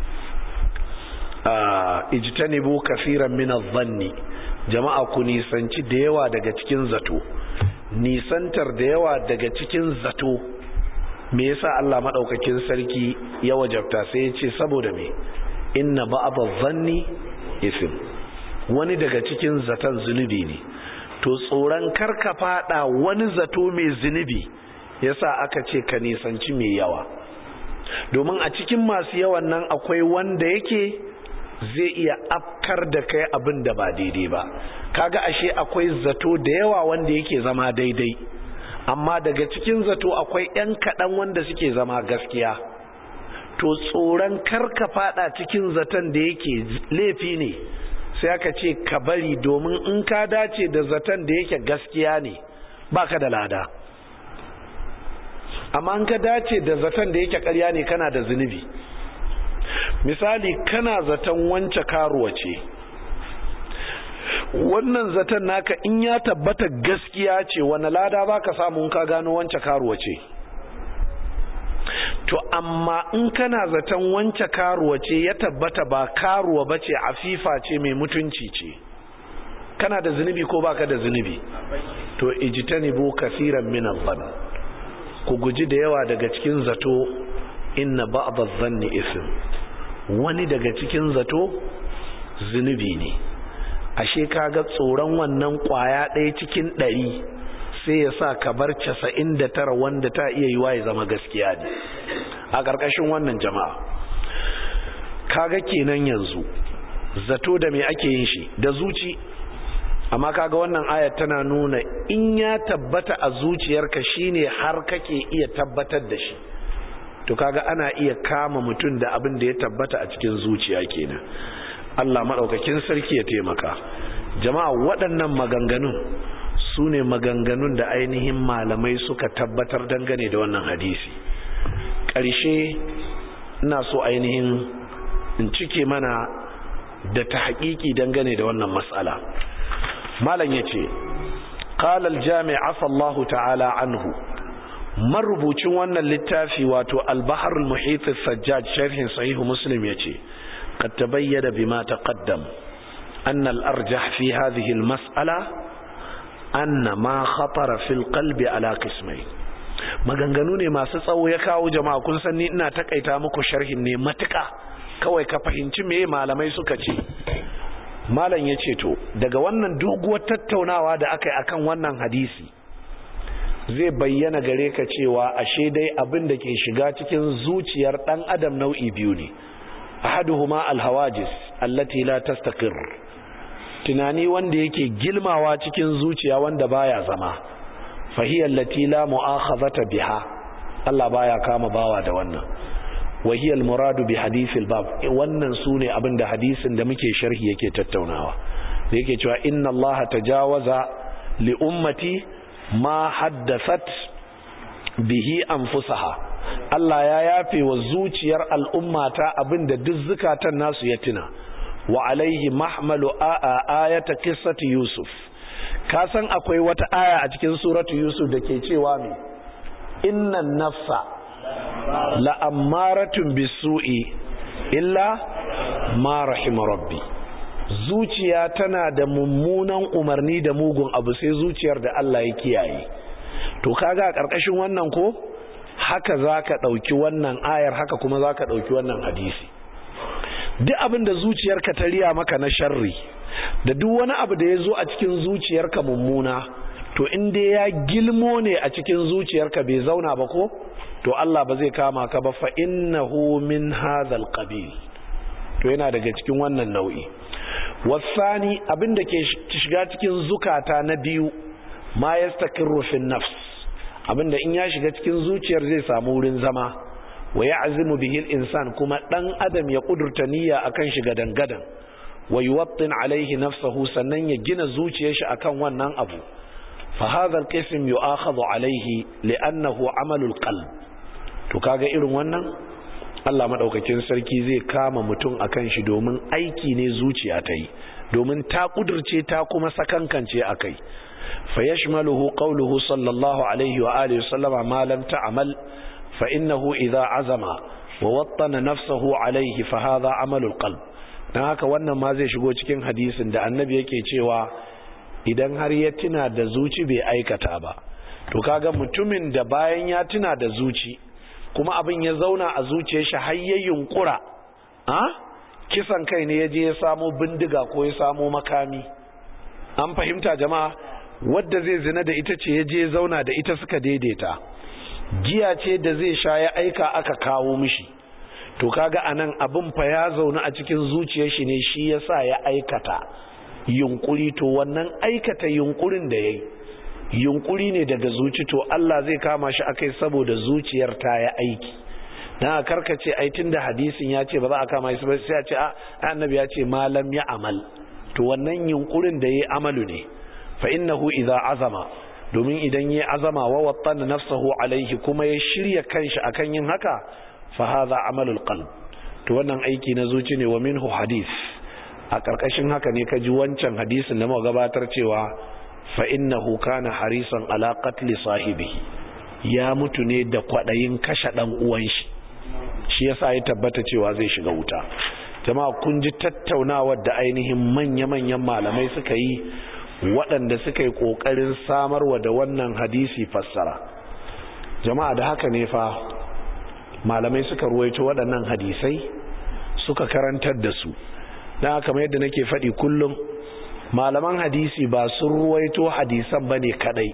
ijtanibu kaseeran min adh-dhanni jama'a ku nisanci da yawa daga cikin zato nisantar da yawa daga cikin zato me yasa Allah madaukakin sarki ya wajabta sai ya ce saboda me inna ba'd adh-dhanni ism wani daga cikin zaton zunubi ne to tsoron karka fada wani zato mai zunubi yasa aka ce ka nisanci mai yawa domin a cikin masu yawan nan akwai wanda yake zai iya afkar da kai abin da ba daidai ba kaga ashe akwai zato da yawa wanda yake zama daidai amma daga cikin zato akwai 'yan kaɗan wanda suke zama gaskiya to tsoron karka fada cikin zaton da yake laifi ne sai aka ce ka bari domin in ka dace da zaton da yake gaskiya ne baka da lada amma in ka dace da zaton da yake karya ne kana da zunubi misali kana zaton wance karuwa ce wannan zaton naka in ya tabbata gaskiya ce wani lada ba ka samu ka gano wance karuwa ce to amma in kana zaton wance karuwa ce ya tabbata ba karuwa ba ce afifa ce mai mutunci ce kana da zunubi ko baka da zunubi to ijtanibu kaseeran min adh ku guji da yawa daga cikin zato inna ba'd adh-dhanni ism wani daga cikin zato zunubi ne ashe kaga tsoron wannan kwaya ɗaya cikin ɗari sai ya sa ka bar casa'in da tara wanda ta iya yiwa ya zama gaskiya ne a ƙarƙashin wannan jama'a kaga kenan yanzu zato da me ake yin shi da zuci amma kaga wannan ayat tana nuna in ya tabbata a zuciyarka shine har kake iya tabbatar da shi to kaga ana iya kama mutum da abin da ya tabbata a cikin zuciya kenan Allah maɗaukakin sarki ya taimaka jama'a waɗannan maganganun su ne maganganun da ainihin malamai suka tabbatar dangane da wannan hadisi ƙarshe ina so ainihin in cike mana da ta haƙiƙi dangane da wannan matsala malam ya ce ƙalal jami'a sallahu ta'ala anhu marubucin wannan littafi wato albaharul muhitis sajjad sharhin sahihu muslim ya ce قد تبين بما تقدم أن الأرجح في هذه المسألة أن ما خطر في القلب على قسمين maganganu ne masu tsawo ya kawo jama'a kun san ni ina takaita muku sharhin ne matuka kawai ka fahimci me malamai suka ce malam ya ce to daga wannan doguwar tattaunawa da aka yi akan wannan hadisi zai bayyana gare ka cewa ashe dai abin da ke shiga cikin zuciyar dan adam nau'i biyu ne ahaduhuma alhawajis allati la tastaqir tunani wanda yake gilmawa cikin zuciya wanda baya zama fahiya allati la mu'akhadhata biha Allah baya kama bawa da wannan wahiya almuradu bi hadithil bab wannan sune abinda hadisin da muke sharhi yake tattaunawa da yake cewa inna Allah tajawaza li ummati ma haddathat bihi anfusaha Allah ya yafe wa zuciyar al'ummata abinda duk zukatan nasu ya tuna wa alaihi mahmalu ayata qissati yusuf ka san akwai wata aya a cikin suratu yusuf da ke cewa me innan nafsa la'ammaratun bisu'i illa ma rahima rabbi zuciya tana da mummunan umarni da mugun abu sai zuciyar da Allah ya kiyaye to kaga a ƙarƙashin wannan ko haka za ka ɗauki wannan ayar haka kuma za ka ɗauki wannan hadisi duk abin da zuciyarka ta riya maka na sharri da duk wani abu da ya zo a cikin zuciyarka mummuna to in dai ya gilmo ne a cikin zuciyarka bai zauna ba ko to Allah ba zai kama ka ba fa innahu min hadhal qabil to yana daga cikin wannan nau'i wasani abin da ke shiga cikin zukata na biyu ma yastakirru fi nafs abinda in ya shiga cikin zuciyar zai samu wurin zama wa ya'zimu bihi al-insan kuma dan adam ya kudurta niyya akan shi gadan gadan wa yuwattin alaihi nafsahu sannan ya gina zuciyar shi akan wannan abu fa hadha al-qism yu'akhadhu alaihi li'annahu amalul qalb to kaga irin wannan Allah madaukakin sarki zai kama mutum akan shi domin aiki ne zuciya ta yi domin ta kudurce ta kuma sakankance akai fa yashmaluhu qawluhu sallallahu alaihi wa alihi sallama ma lam ta'mal fa innahu idha azama wa wattana nafsahu alaihi fa hadha amalul qalb dan haka wannan ma zai shigo cikin hadisin da annabi yake cewa idan har ya tuna da zuci bai aikata ba to kaga mutumin da bayan ya tuna da zuci kuma abin ya zauna a zuciyar shi har ya yunkura a kisan kai ne ya je ya samo bindiga ko ya samo makami an fahimta jama'a wadda zai zina da ita ce ya je zauna da ita suka daidaita giya ce da zai sha ya aika aka kawo mishi to kaga anan abin fa ya zauna a cikin zuciyar shi ne shi yasa ya aikata yunkuri to wannan aikata yunkurin da yayi yunkuri ne daga zuci to Allah zai kama shi akai saboda zuciyar ta ya aiki dan karkace ai tunda hadisin ya ce ba za a kama shi ba sai ya ce a annabi ya ce malam ya amal to wannan yunkurin da yayi amalu ne fa innahu idza azama domin idan yayi azama wa wattana nafsahu alaihi kuma ya shirya kanshi akan yin haka fa hadha amalul qalb to wannan aiki na zuci ne wa minhu hadith a karkashin haka ne kaji wancan hadisin da muka gabatar cewa fa innahu kana harisan ala qatli sahibihi ya mutu ne da kwadayin kashe dan uwan shi shi yasa ya tabbata cewa zai shiga wuta jama'a kun ji tattaunawar da ainihin manya-manyan malamai suka yi waɗanda suka yi ƙoƙarin samarwa da wannan hadisi fassara jama'a da haka ne fa malamai suka ruwaito waɗannan hadisai suka karantar da su don haka mai yadda nake faɗi kullum malaman hadisi ba sun ruwaito hadisan ba ne kaɗai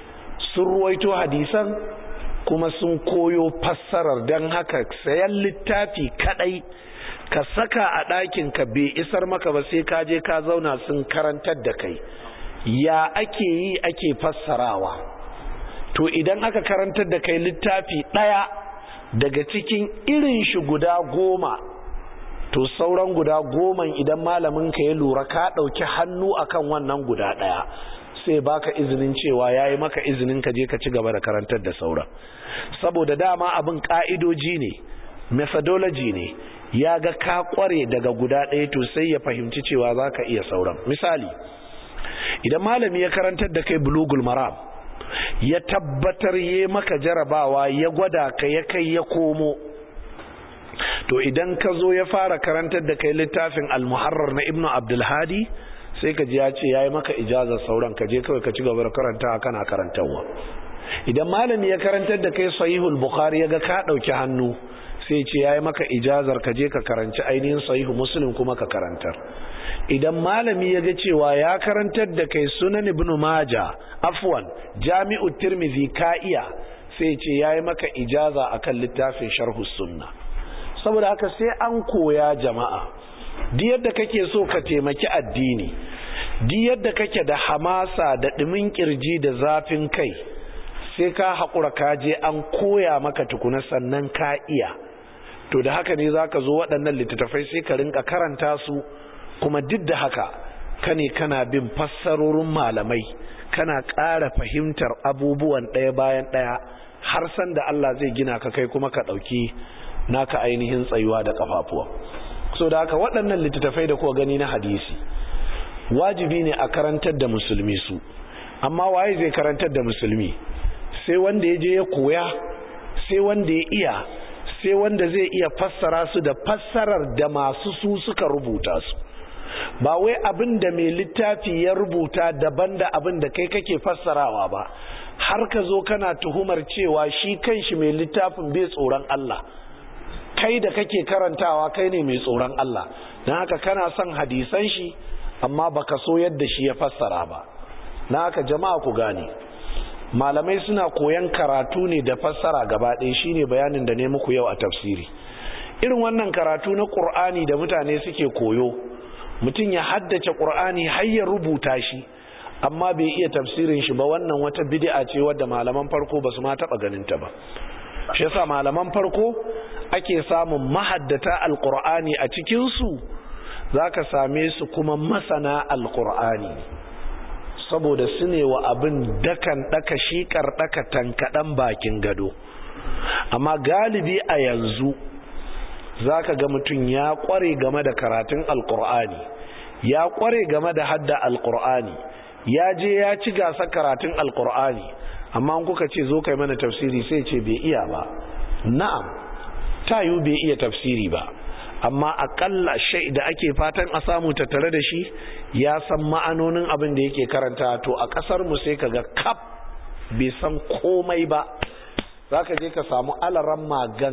sun ruwaito hadisan kuma sun koyo fassarar don haka sayan littafi kaɗai ka saka a ɗakin ka bai isar maka ba sai ka je ka zauna sun karantar da kai ya ake yi ake fassarawa to idan aka karantar da kai littafi ɗaya daga cikin irin shi guda goma to sauran guda goman idan malamin ka ya lura ka ɗauki hannu akan wannan guda ɗaya sai baka izinin cewa ya yi maka izinin ka je ka ci gaba da karantar da sauran saboda dama abin ƙa'idoji ne methodology ne ya ga ka kware daga guda ɗaya to sai ya fahimci cewa za ka iya sauran misali idan malami ya karantar da kai bulugul maram ya tabbatar ya maka jarabawa ya gwada ka ya kai ya komo to idan ka zo ya fara karantar da kai littafin almuharrar na ibnu abdulhadi sai ka ji ya ce ya yi maka ijazar sauran ka je kawai ka ci gaba da karanta kana karantarwa idan malami ya karantar da kai sahihul bukhari ya ga ka ɗauki hannu sai ce ya yi maka ijazar ka je ka karanci ainihin sahihu muslim kuma ka karantar idan malami ya ga cewa ya karantar da kai sunan ibn maja afwan jami'u tirmidhi ka iya sai ce ya yi maka ijaza akan littafin sharhu sunna saboda haka sai an koya jama'a di yadda kake so ka taimaki addini di yadda kake da hamasa da ɗumin kirji da zafin kai sai ka haƙura ka je an koya maka tukuna sannan ka iya to da haka ne zaka zo waɗannan littattafai sai ka rinka karanta su kuma duk da haka kane kana bin fassarorin malamai kana ƙara fahimtar abubuwan ɗaya bayan ɗaya har san da Allah zai gina ka kai kuma ka ɗauki naka ainihin tsayuwa da kafafuwa so da haka waɗannan littattafai da kuka gani na hadisi wajibi ne a karantar da musulmi su amma waye zai karantar da musulmi sai wanda ya je ya koya sai wanda ya iya sai wanda zai iya fassara su da fassarar da masu su suka rubuta su ba wai abin da mai littafi ya rubuta daban da abin da kai kake fassarawa ba har ka zo kana tuhumar cewa shi kanshi mai littafin bai tsoron Allah kai da kake karantawa kai ne mai tsoron Allah don haka kana son hadisan shi amma baka so yadda shi ya fassara ba na haka jama'a ku gane malamai suna koyan karatu ne da fassara gaba ɗaya shine bayanin da ne muku yau a tafsiri irin wannan karatu na ƙur'ani da mutane suke koyo mutum ya haddace ƙur'ani har ya rubuta shi amma bai iya tafsirin shi ba wannan wata bid'a ce wadda malaman farko ba su ma taɓa ganin ta ba shi yasa malaman farko ake samun mahaddata alƙur'ani a cikinsu za ka same su kuma masana alƙur'ani saboda su ne wa abin dakan ɗaka shiƙar ɗaka tankaɗan bakin gado amma galibi a yanzu za ka ga mutum ya ƙware game da karatun alƙur'ani ya ƙware game da hadda alƙur'ani ya je ya ci gasa karatun alƙur'ani amma kuka ce zo kai mana tafsiri sai ce bai iya ba na'am tayu bai iya tafsiri ba amma akalla shai da ake fatan a samu tattare da shi ya san ma'anonin abin da yake karanta to a kasar mu sai kaga kap bai san komai ba zaka je ka samu alaran magan